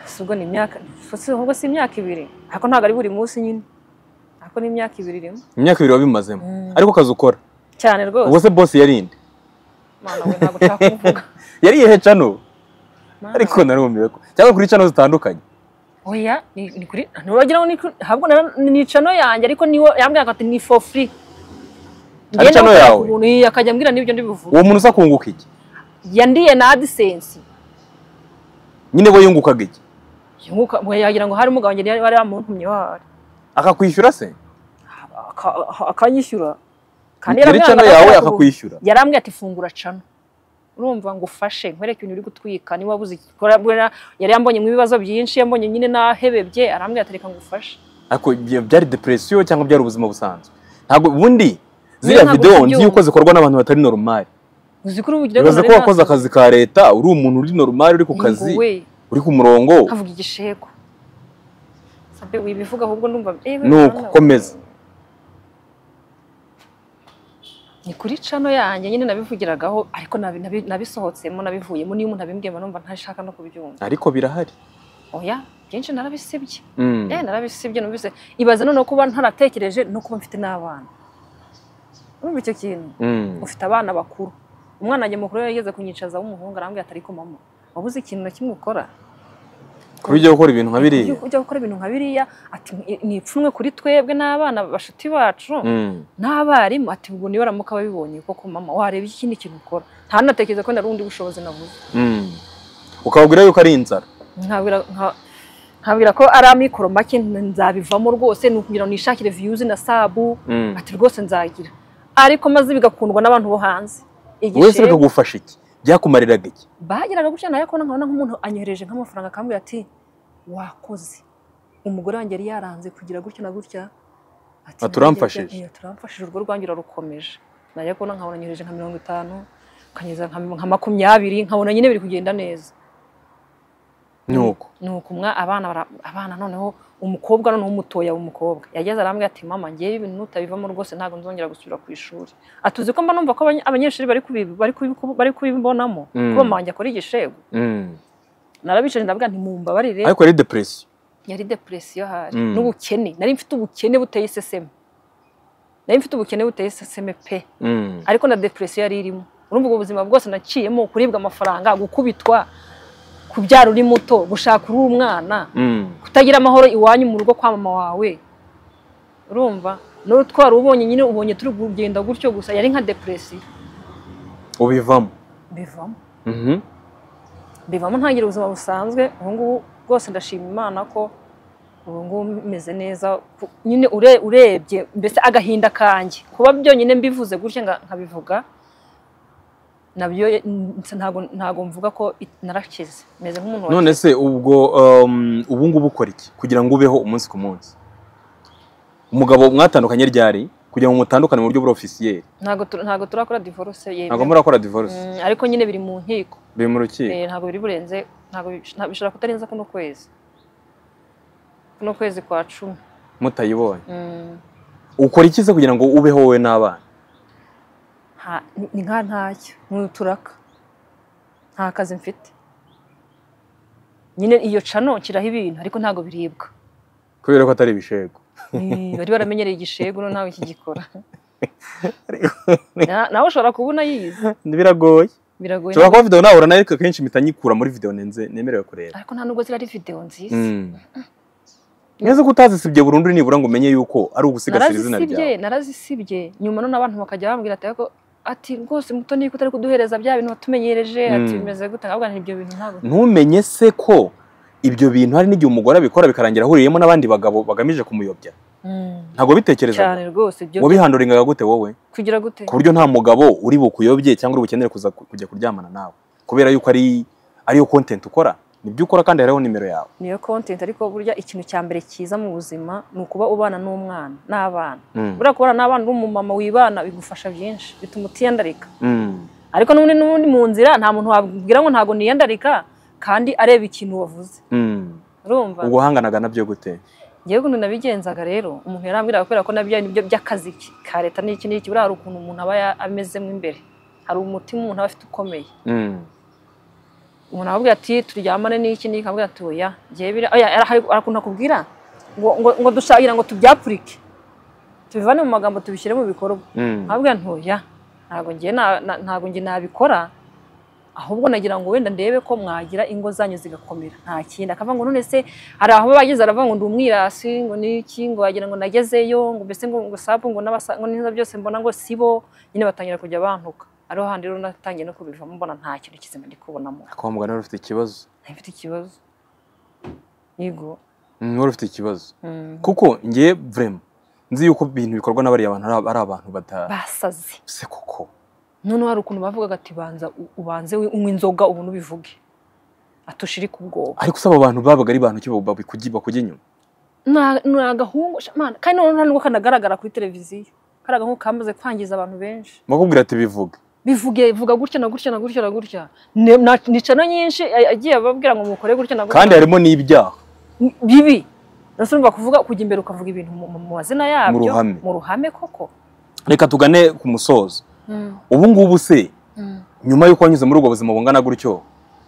si ubwo ni imyaka si ubwo si imyaka ibiri ariko ntabwo ari buri munsi nyine ariko ni imyaka ibiri irimo imyaka ibiri wabimazemo Mm. ariko akazi ukora cyane rwose ubwo se bosi yari inde Mana we ntabwo nshaka kuvuga yari iyihe cano Mana ariko narumiwe ko cyangwa kuri cano zitandukanye we. oya ni ni kuri ntiwagira ngo ni kuri ahubwo nara- ni cano yanjye ariko niwo yambwira ati ni for free Ari cano ndakorera yawe? ku buntu, iya, akajya ambwira n'ibyo ndibuvuga uwo muntu usa kunguka iki yandiye na adisensi nyine we yungukaga iki yagira ngo hari umugabo wanjye yari wari wamuntumye wahari akakwishyura se Aka- aka- akanyishyura kandi nyiri yarambwira ngo cano yawe ndakorera ku buntu. akakwishyura yarambwiye ati fungura cano urumva ngo ufashe nkwereke ibintu uri gutwika niba wabuze ikora yari yambonye mu ibibazo byinshi yambonye nyine nahebebye arambwira ati reka ngo ufashe ariko ibyo byari depresiyo cyangwa byari ubuzima busanzwe ntabwo ubundi Niyo ziriya ntabwo videwo tubyumva. nzi yuko zikorwa n'abantu batari normal uzi ko urubugira bibaze ko wakoze akazi ka leta uri umuntu uri normal uri ku kazi uri ku murongo nkavuga igishego sabe wibivuga ahubwo ndumva eh, nuko bana, komeza ni kuri cano yanjye nyine nabivugiragaho ariko nabi- nabi- nabisohotsemo nabivuyemo niyo umuntu abimbwira mba numva ntashaka no kubyumva ariko birahari oya byinshi narabisibye Mm. Eh, narabisibye numvise ibaze noneho kuba ntaratekereje no kuba mfite n'abana urumva icyo kintu Mm. ufite abana bakuru umwana wanjye mukuru yari yageze kunyicaza w'umuhungu arambwira ati ariko mama wabuze ikintu na kimwe ukora kuba ujya gukora ibintu nka biriya ujya gukora ibintu nka biriya ati ni ipfunwe kuri twebwe n'abana bashuti bacu Mm. n'abarimu ati ubwo niba baramuka babibonye koko mama wareba ikindi kintu ukora ntanatekereza ko nari undi bushobozi nabuze Mm. ukababwira yuko ari inzara nkabwira nka- nkabwira ko ari amikoro make nzabivamo rwose ni ukugira ngo nishakire viyuzi na sabu Mm. ati rwose nzagira ariko maze bigakundwa n'abantu bo hanze wowe se Igishego- bikagufasha iki byakumariraga iki bageraga gutya nayo kubona nkabona nk'umuntu anyohereje nk'amafaranga akambwira ati wakoze umugore wanjye yari yaranze kugira gutya na gutya ati Ah, turamfashije. "Nanjye bya- eh, turamfashije urwo rwanjye urarukomeje nayo kubona nkabona anyohereje nka mirongo itanu akanyeza nka nka makumyabiri nkabona nyine biri kugenda neza ni uko nuko umwa abana bara- abana noneho umukobwa noneho umutoya w'umukobwa yageze arambwira ati mama ngewe ibintu nutabivamo rwose ntabwo nzongera gusubira ku ishuri atuzi ko mba numva ko abanye- abanyeshuri bari kubi- bari kubi- bari kubibonamo Mm. kuba manje akora igishego Mm. narabicaje ndabwira ntimumbabarire ariko yari depresiyo yari depresiyo hari Mm. n'ubukene nari mfite ubukene buteye iseseme nari mfite ubukene buteye iseseme pe Mm. ariko na depresiyo yari irimo urumva ubwo buzima bwose naciyemo kuribwa amafaranga gukubitwa kubyara uri muto gushaka uri umwana Mm. kutagira amahoro iwanyu mu rugo kwa mama wawe urumva n'uwo twari ubonye nyine ubonye turi kugenda gutyo gusa yari nka depresiyo ubivamo bivamo Mhm. bivamo ntangira ubuzima busanzwe ubu ngubu rwose ndashima imana ko ubu ngubu meze neza ku- nyine ure- urebye mbese agahinda kanjye kuba byonyine mbivuze gutya nga- nkabivuga nabyo nsa- ntago ntago mvuga ko it- narakize meze nk'umuntu wakize. none se ubwo um, ubu ngubu ukora iki kugira ngo ubeho umunsi ku munsi umugabo mwatandukanye ryari kugira ngo mutandukane mu buryo burofisiyeri ntago tu- ntago turakora divorce yemewe ntabwo murakora divorce Mm, ariko nyine biri mu nkiko biri mu rukiko Eh, ntabwo biri burenze ntabwo bish- nta- bishobora kutarenza kuno kwezi kuno kwezi kwa cumi mutayibonye Mm, ukora iki se kugira ngo ubeho wowe n'abana nta- ni- ni nka ntacyo ni uturaka nta kazi mfite nyine iyo cano kiraho ibintu ariko ntabwo biribwa kubera ko atari ibishego Eh, bari baramenyereye igishegu none ntawe kigikora Na- nawe ushobora kubona yize biragoye biragoye ushobora kuba video nahura nayo ariko akenshi mpita nyikura muri video nenze nemerewe kureba ariko nta nubwo zirari videwo nziza Mm. neza ko utazisibye burundu nibura ngo umenye yuko ari ugusigasira izina narazisibye ryawe narazisibye nyuma none abantu bakajya bambwira ati "Ariko- ati rwose muto niyo utari kuduhereza bya bintu watumenyereje ati Mm. bimeze gute nkabwa nti ibyo bintu ntabwo ntumenye se ko ibyo bintu hari n'igihe umugore abikora bikarangira ahuriyemo n'abandi bagabo bagamije kumuyobya Mm. ntabwo bitekereza cyane rwose ibyo wabihanduringaga gute wowe kugira gute ku buryo nta mugabo uri bukuyobye cyangwa uri bukenere kuza ku- kujya kuryamana nawe kubera yuko ari ariyo content ukora nibyo ukora kandi hariho nimero yawe niyo content ariko burya ikintu cya mbere cyiza mu buzima ni ukuba ubana n'umwana n'abana Mm. buriya kubana n'abana uri umumama wibana bigufasha byinshi bituma utiyandarika Mm. ariko n'ubundi n'ubundi mu nzira nta muntu wabwira ngo ntabwo niyandarika kandi areba ikintu wavuze Mm. urumva ubwo wahanganaga nabyo gute ngewe ukuntu nabigenzaga rero umuntu yarambwiraga kubera ko nabyo ari nibyo by'akazi ke, ka leta n'iki n'iki buriya hari ukuntu umuntu aba ya- amezemo imbere hari umutima umuntu aba afite ukomeye Mm. umuntu aramubwira ati turyamane n'iki n'iki aramubwira ati oya ngewe biriya oya ara- hari ukuntu akubwira ngo ngo ngo dushakira ngo tubyapurike tubivane mu magambo tubishyire mu bikorwa Mm. aramubwira ati oya ntabwo ngiye na- na- ntabwo ngiye nabikora ahubwo nagira ngo wenda ndebe ko mwagira ingo zanyu zigakomera nta kindi akavuga ngo none se hari aho bageze aravuga ngo ndi umwirasi ngo niki ngo wagira ngo nagezeyo ngo mbese ngo ngo sabu ngo n'abasa ngo n'iza byose mbona ngo sibo nyine batangira kujya bantuka ariho handi rero natangiye no kubivamo mbona nta kintu kizima ndi kubonamo Ariko wa mugani wari ufite ikibazo ntafite ikibazo yego Mm, wari ufite ikibazo Mm. kuko njye vrema nzi yuko ibintu bikorwa n'abariya bantu ari ari abantu batazi basaze koko noneho hari ukuntu bavugaga ati banza u- ubanze wi- unywe inzoga ubu ntubivuge atushire ku bwoba ariko usaba abantu babaga ari bantu ki babikujya bakujya inyuma Na- ni agahungu shamana kandi noneho nta nubwo kanagaragara kuri televiziyo kari agahungu kamaze kwangiza abantu benshi bakubwira ati bivuga bivuge bivuga gutya na gutya na gutya na gutya Ne- na- ni cano nyinshi a- agiye ababwira ngo mukore gutya na gutya kandi harimo n'ibyaha Ni- bibi nasi urumva kuvuga kujya imbere ukavuga ibintu mu mu- mu mazina yabyo ruhame. mu ruhame koko reka tugane ku musozo Mm, ubu ngubu se mm. nyuma y'uko wanyuze muri ubwo buzima bungana gutyo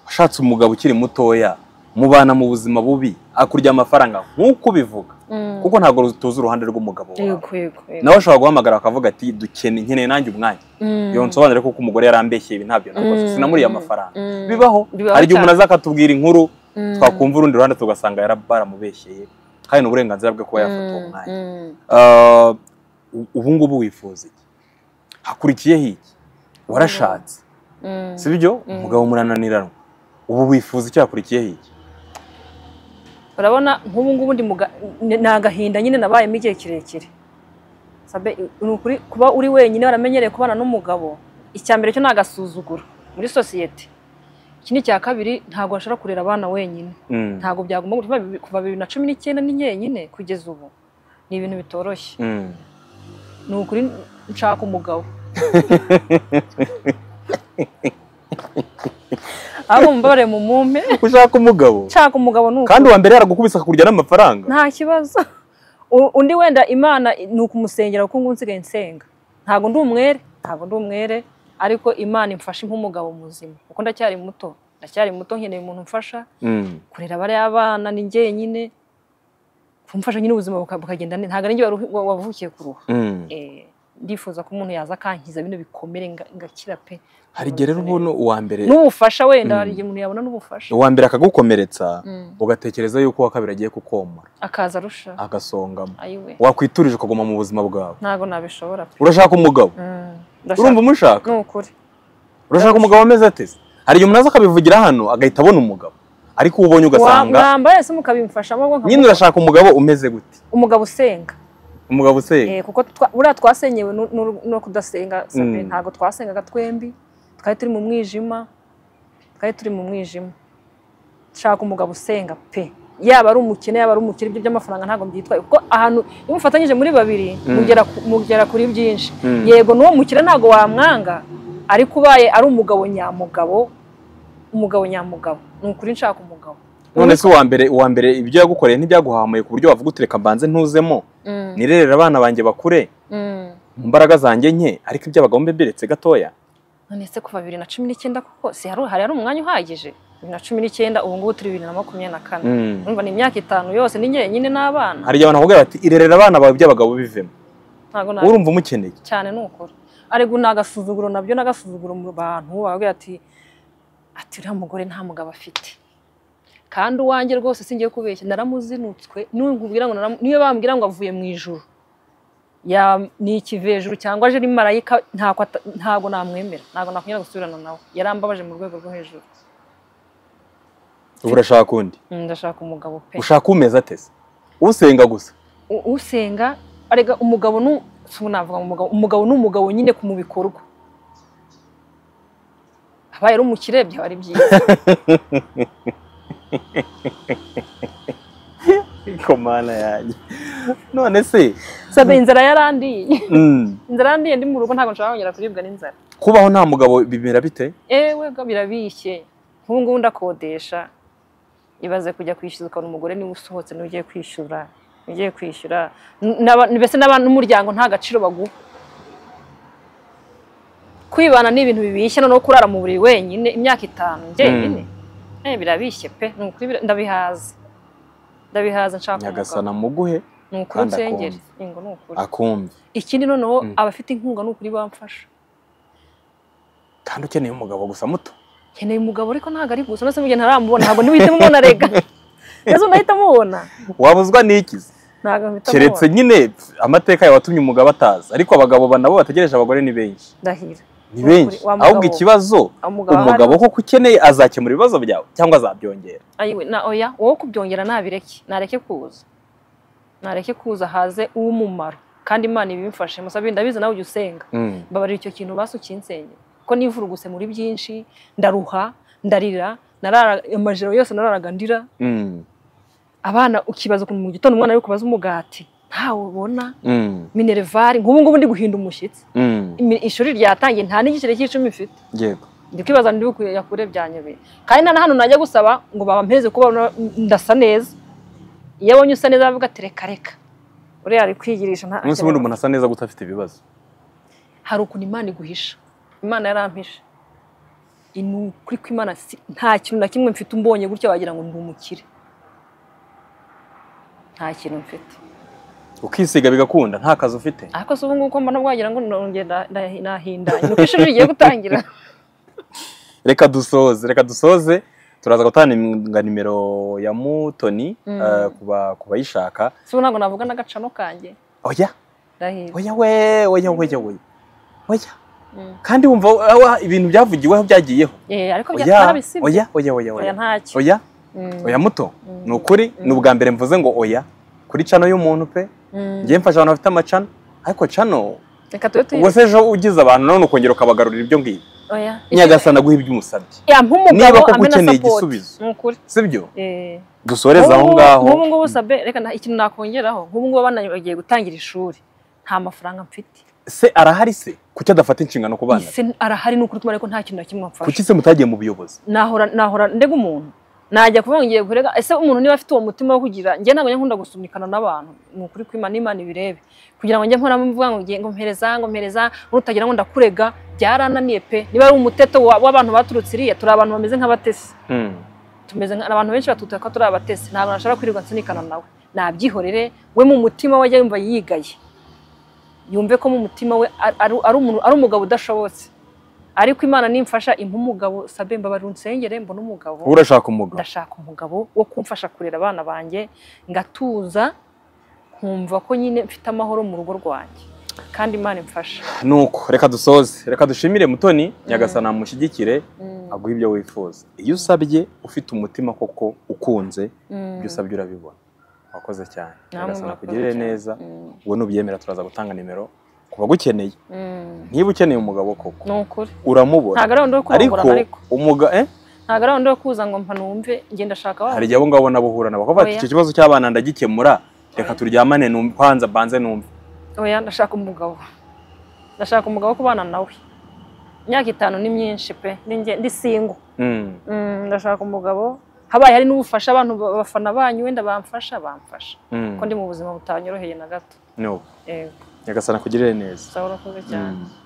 washatse umugabo ukiri mutoya mubana mu buzima bubi akurya amafaranga nk'uko ubivuga Mm. kuko ntabwo tuzi uruhande rw'umugabo wawe yego yego yego nawe ashobora guhamagara akavuga ati dukene nkeneye nanjye umwanya Mm. iyo nsobanure ko umugore yarambeshye ibi ntabyo nakoze Mm. sinamuriye amafaranga Mm. bibaho Bibaho hari igihe umuntu cyane. aza akatubwira inkuru Mm. twakumva urundi ruhande tugasanga yara- baramubeshyeye kandi ni uburenganzira bwe kuba yafata uwo Mm, mwanya mm. Uh, u- ubu ngubu wifuza iki hakurikiyeho iki warashatse Mm. si byo Mm. umugabo murananiranwa ubu wifuza icyo hakurikiyeho iki urabona nk'ubu ngubu ndi mu ga- ni ni agahinda nyine nabayemo igihe kirekire Sabe, ni ukuri kuba uri wenyine waramenyereye kubana n'umugabo icya mbere cyo ni agasuzuguro muri sosiyete ikindi cya kabiri ntabwo washobora kurera abana wenyine Mm. ntabwo byagomba kuva bibi- kuva bibiri na cumi n'icyenda ni nyenyine kugeza ubu ni ibintu bitoroshye Mm. ni ukuri nshaka umugabo ahubwo mumbabare mu mumpe ushaka umugabo nshaka umugabo ni uko kandi uwa mbere yaragukubise akakurya n'amafaranga nta kibazo U- undi wenda imana ni ukumusengera kuko ngo nsigaye nsenga ntabwo ndi umwere ntabwo ndi umwere ariko imana imfashe nk'umugabo muzima kuko ndacyari muto ndacyari muto nkeneye umuntu umfasha Mm. kurera bariya abana ni njyenyine kumfasha nyine ubuzima buka- bukagenda neza ntabwo ari njye waruhi- wa- wavukiye kuruha Mm. Eh, ndifuza ko umuntu yaza akankiza bino bikomere nga- ngakira pe hari igihe rero ubona uwa mbere n'ubufasha wenda Mm. hari igihe umuntu yabona n'ubufasha uwa mbere akagukomeretsa Mm. ugatekereza yuko uwa kabiri agiye kukomora akaza arusha agasongamo ayiwe wakwiturije ukaguma mu buzima bwawe ntabwo nabishobora pe urashaka umugabo Mm, urumva ndashaka umushaka ni ukuri urashaka umugabo ameze ate se hari igihe umuntu aza akabivugira hano agahita abona umugabo ariko uwo ubonye ugasanga mwambara ese mukabimfashamo ubwo nkavuga, nyine urashaka umugabo umeze gute umugabo usenga umugabo useye Eh, kuko twa- buriya twasenyewe nu- nu- no kudasenga Sabe, Mm. ntabwo twasengaga twembi twari turi mu mwijima twari turi mu mwijima nshaka umugabo usenga pe yaba ari umukene yaba ari umukire ibyo by'amafaranga ntabwo byitwaye kuko ahantu iyo mufatanyije muri babiri Mm. mugera ku- mugera kuri byinshi Mm. yego n'uwo mukire ntabwo wamwanga ariko ubaye ari umugabo nyamugabo umugabo nyamugabo ni ukuri nshaka umugabo none se uwa mbere uwa mbere ibyo yagukoreye ntibyaguhamuye ku buryo wavuga uti reka mbanze ntuzemo Mm. nirerere abana banjye bakure Mm. mu mbaraga zanjye nke ariko iby'abagabo mbe mbiretse gatoya none se kuva bibiri na cumi n'icyenda koko si hari hari hari umwanya uhagije bibiri na cumi n'icyenda ubu ngubu turi bibiri na makumyabiri na kane Mm. urumva ni imyaka itanu yose ni njyenyine n'abana hari igihe abantu bakubwira bati irerera abana bawe iby'abagabo bivemo ntabwo na urumva umukeneye cyane ni ukuri ariko ni agasuzuguro nabyo ni agasuzuguro mu bantu bababwira ati ati uriya mugore nta mugabo afite kandi uwanjye rwose singiye kubeshya naramuzinutswe n'ubwira ngo naramu- niyo bambwira ngo avuye mu ijuru Ya- ni ikivejuru cyangwa aje ari marayika ntabwo ata- ntabwo namwemera ntabwo nakwemera gusubirana nawe yarambabaje mu rwego rwo hejuru ubu urashaka undi Mm, ndashaka umugabo pe ushaka umeze atese usenga gusa U- usenga arega umugabo nu si ubu navuga ngo umugabo umugabo ni umugabo nyine ku mu bikorwa abaye ari umukire byaba ari byiza ariko mana yanjye none se sabe inzara yarandiye mm, inzara yarandiye ndi mu rugo ntabwo nshobora kongera kuribwa n'inzara kubaho nta mugabo bimera bite ewe ga birabishye nk'ubu ngubu ndakodesha ibaze kujya kwishyura ukabona umugore niba usohotse niba ugiye kwishyura niba ugiye kwishyura N- n'aba- mbese n'aba- n'umuryango nta gaciro baguha kwibana ni ibintu bibishye noneho kurara mu buriri wenyine imyaka itanu njyenyine Eh, birabishye pe ni ukuri bira- ndabihaza ndabihaza nshaka nyagasana umugabo muguhe ni ukuri kandi nsengere akumva. Yego, ni ukuri akumve ikindi noneho Mm. abafite inkunga ni ukuri bamfasha kandi ukeneye umugabo gusa muto nkeneye umugabo ariko ntabwo ari gusa ndetse mugihe ntaramubona ntabwo nihita mubona rega ndetse unahita mubona wabuzwa n'ikizi ntabwo mpita keretse mubona nyine amateka yawe watumye umugabo ataza ariko abagabo ba- nabo bategereje abagore ni benshi ndahira ni benshi Wa mugabo. ahubwo ikibazo umugabo umugabo koko ukeneye azakemura ibibazo byawe cyangwa azabyongera ayiwe na oya wowe kubyongera nabireke nareke kuza nareke kuza haze uw'umumaro kandi imana ibimfashe musabe ndabizi nawe ujya usenga Mm. mbabarira icyo kintu basi ukinsengera kuko nivuruguse muri byinshi ndaruha ndarira narara amajoro yose nararaga ndira Mm. abana ukibaza ukuntu mu gitondo umwana ari kubaza umugati ntawe ubona Mm. minervari nk'ubu ngubu ndi guhinda umushyitsi Mm. Imi- ishuri ryatangiye nta n'igiciro cy'icumi mfite yego ndi kwibaza ndi bukuyakure byanyobeye kandi na hano najya gusaba ngo bampeze kuba ndasa neza iyo abonye usa neza aravuga ati reka reka uriya ari kwigirisha nta umunsi ubundi umuntu asa neza gutafite ibibazo hari ukuntu imana iguhisha imana yarampishe ni ukuri ko imana si- nta kintu na kimwe mfite umbonye gutya wagira ngo ndi umukire nta kintu mfite ukisiga bigakunda nta kazi ufite ariko se ubu ngubu ko mbona bwagira ngo nongeye nda- nda- nahindanye ni uko ishuri rigiye gutangira reka dusoze reka dusoze turaza gutanga nimero ya mutoni Mm. eh, ku ba- ku bayishaka si ubu ntabwo navuga n'agacano kanjye oya ndahira oya we oya oya oya oya Mm. kandi wumva awa, ibintu byavugiweho byagiyeho Eh, ariko bya- oya barabisibye oya oya oya oya oya ntacyo oya Mm. oya muto Mm. ni ukuri Mm. ni ubwa mbere mvuze ngo oya kuri cano y'umuntu pe Mm. ngiye mfasha abantu bafite amacano ariko cano reka tube ubwo tuyi se ejo ugize abantu none ukongera ukabagarurira ibyo ngibyo oya nyagasana guha ibyo umusabye ya nk'umugabo niba koko amena ukeneye support. igisubizo. ni ukuri sibyo Eh. dusoreze aho Nk'ubu- ngaho nk'ubu ngubu sabe reka na- ikintu nakongeraho nk'ubu ngubu abana bagiye gutangira ishuri nta mafaranga mfite se arahari se kuki adafata inshingano ku bana be ese arahari ni ukuri kumara ko nta kintu na kimwe amfasha kuki se mutagiye mu buyobozi nahora nahora ndega umuntu najya kuvuga ngo ngiye kurega ese umuntu niba afite uwo mutima wo kugira njye ntabwo njya nkunda gusunikana n'abantu ni ukuri kw'Imana n'imana ibirebe kugira ngo njye nkoramo mvuga ngo ngiye ngo mpereza ngo mpereza n'utagira ngo ndakurega byarananiye pe niba ari umuteto wa- w'abantu baturutse iriya turi abantu bameze nk'abatesi tumeze nka abantu benshi batutuka ko turi abatesi ntabwo nashobora kwirirwa nsunikana nawe nabyihorere we mu mutima we ajya yumva yigaye yumve ko mu mutima we ari- ari ari umuntu- ari umugabo udashobotse ariko imana nimfasha impa umugabo sabe mbabarira unsengere mbona umugabo wowe urashaka umugabo ndashaka umugabo wo kumfasha kurera abana banjye ngatuza nkumva ko nyine mfite amahoro mu rugo rwanjye kandi imana imfasha nuko reka dusoze reka dushimire mutoni nyagasana amushyigikire aguhe ibyo wifuza iyo usabye ufite umutima koko ukunze ibyo usabye urabibona wakoze cyane Namwe nyagasana murakoze akugirire cyane. neza Mm. ubwo nubyemera turaza gutanga nimero ku bagukeneye Mm. niba ukeneye umugabo koko ni ukuri uramubona ntago ari wundi wo ariko kurongorana ariko umuga eh, ntabwo ari wundi wo kuza ngo mpa numve njye ndashaka wa hari igihe abo ngabo nabo uhura nabo bakavuga bati Oya. icyo kibazo cy'abana ndagikemura reka turyamane numve kwanza banze numve oya ndashaka umugabo ndashaka umugabo wo kubana nawe imyaka itanu ni myinshi pe Ni njye- ndi singo Mm. Mm, ndashaka umugabo habaye hari n'ubufasha abantu ba- abafana banyu wenda bamfasha bamfasha Mm. ko ndi mu buzima butanyoroheye na gato No. yego nyagasana akugirire neza sawa urakoze cyane Mm.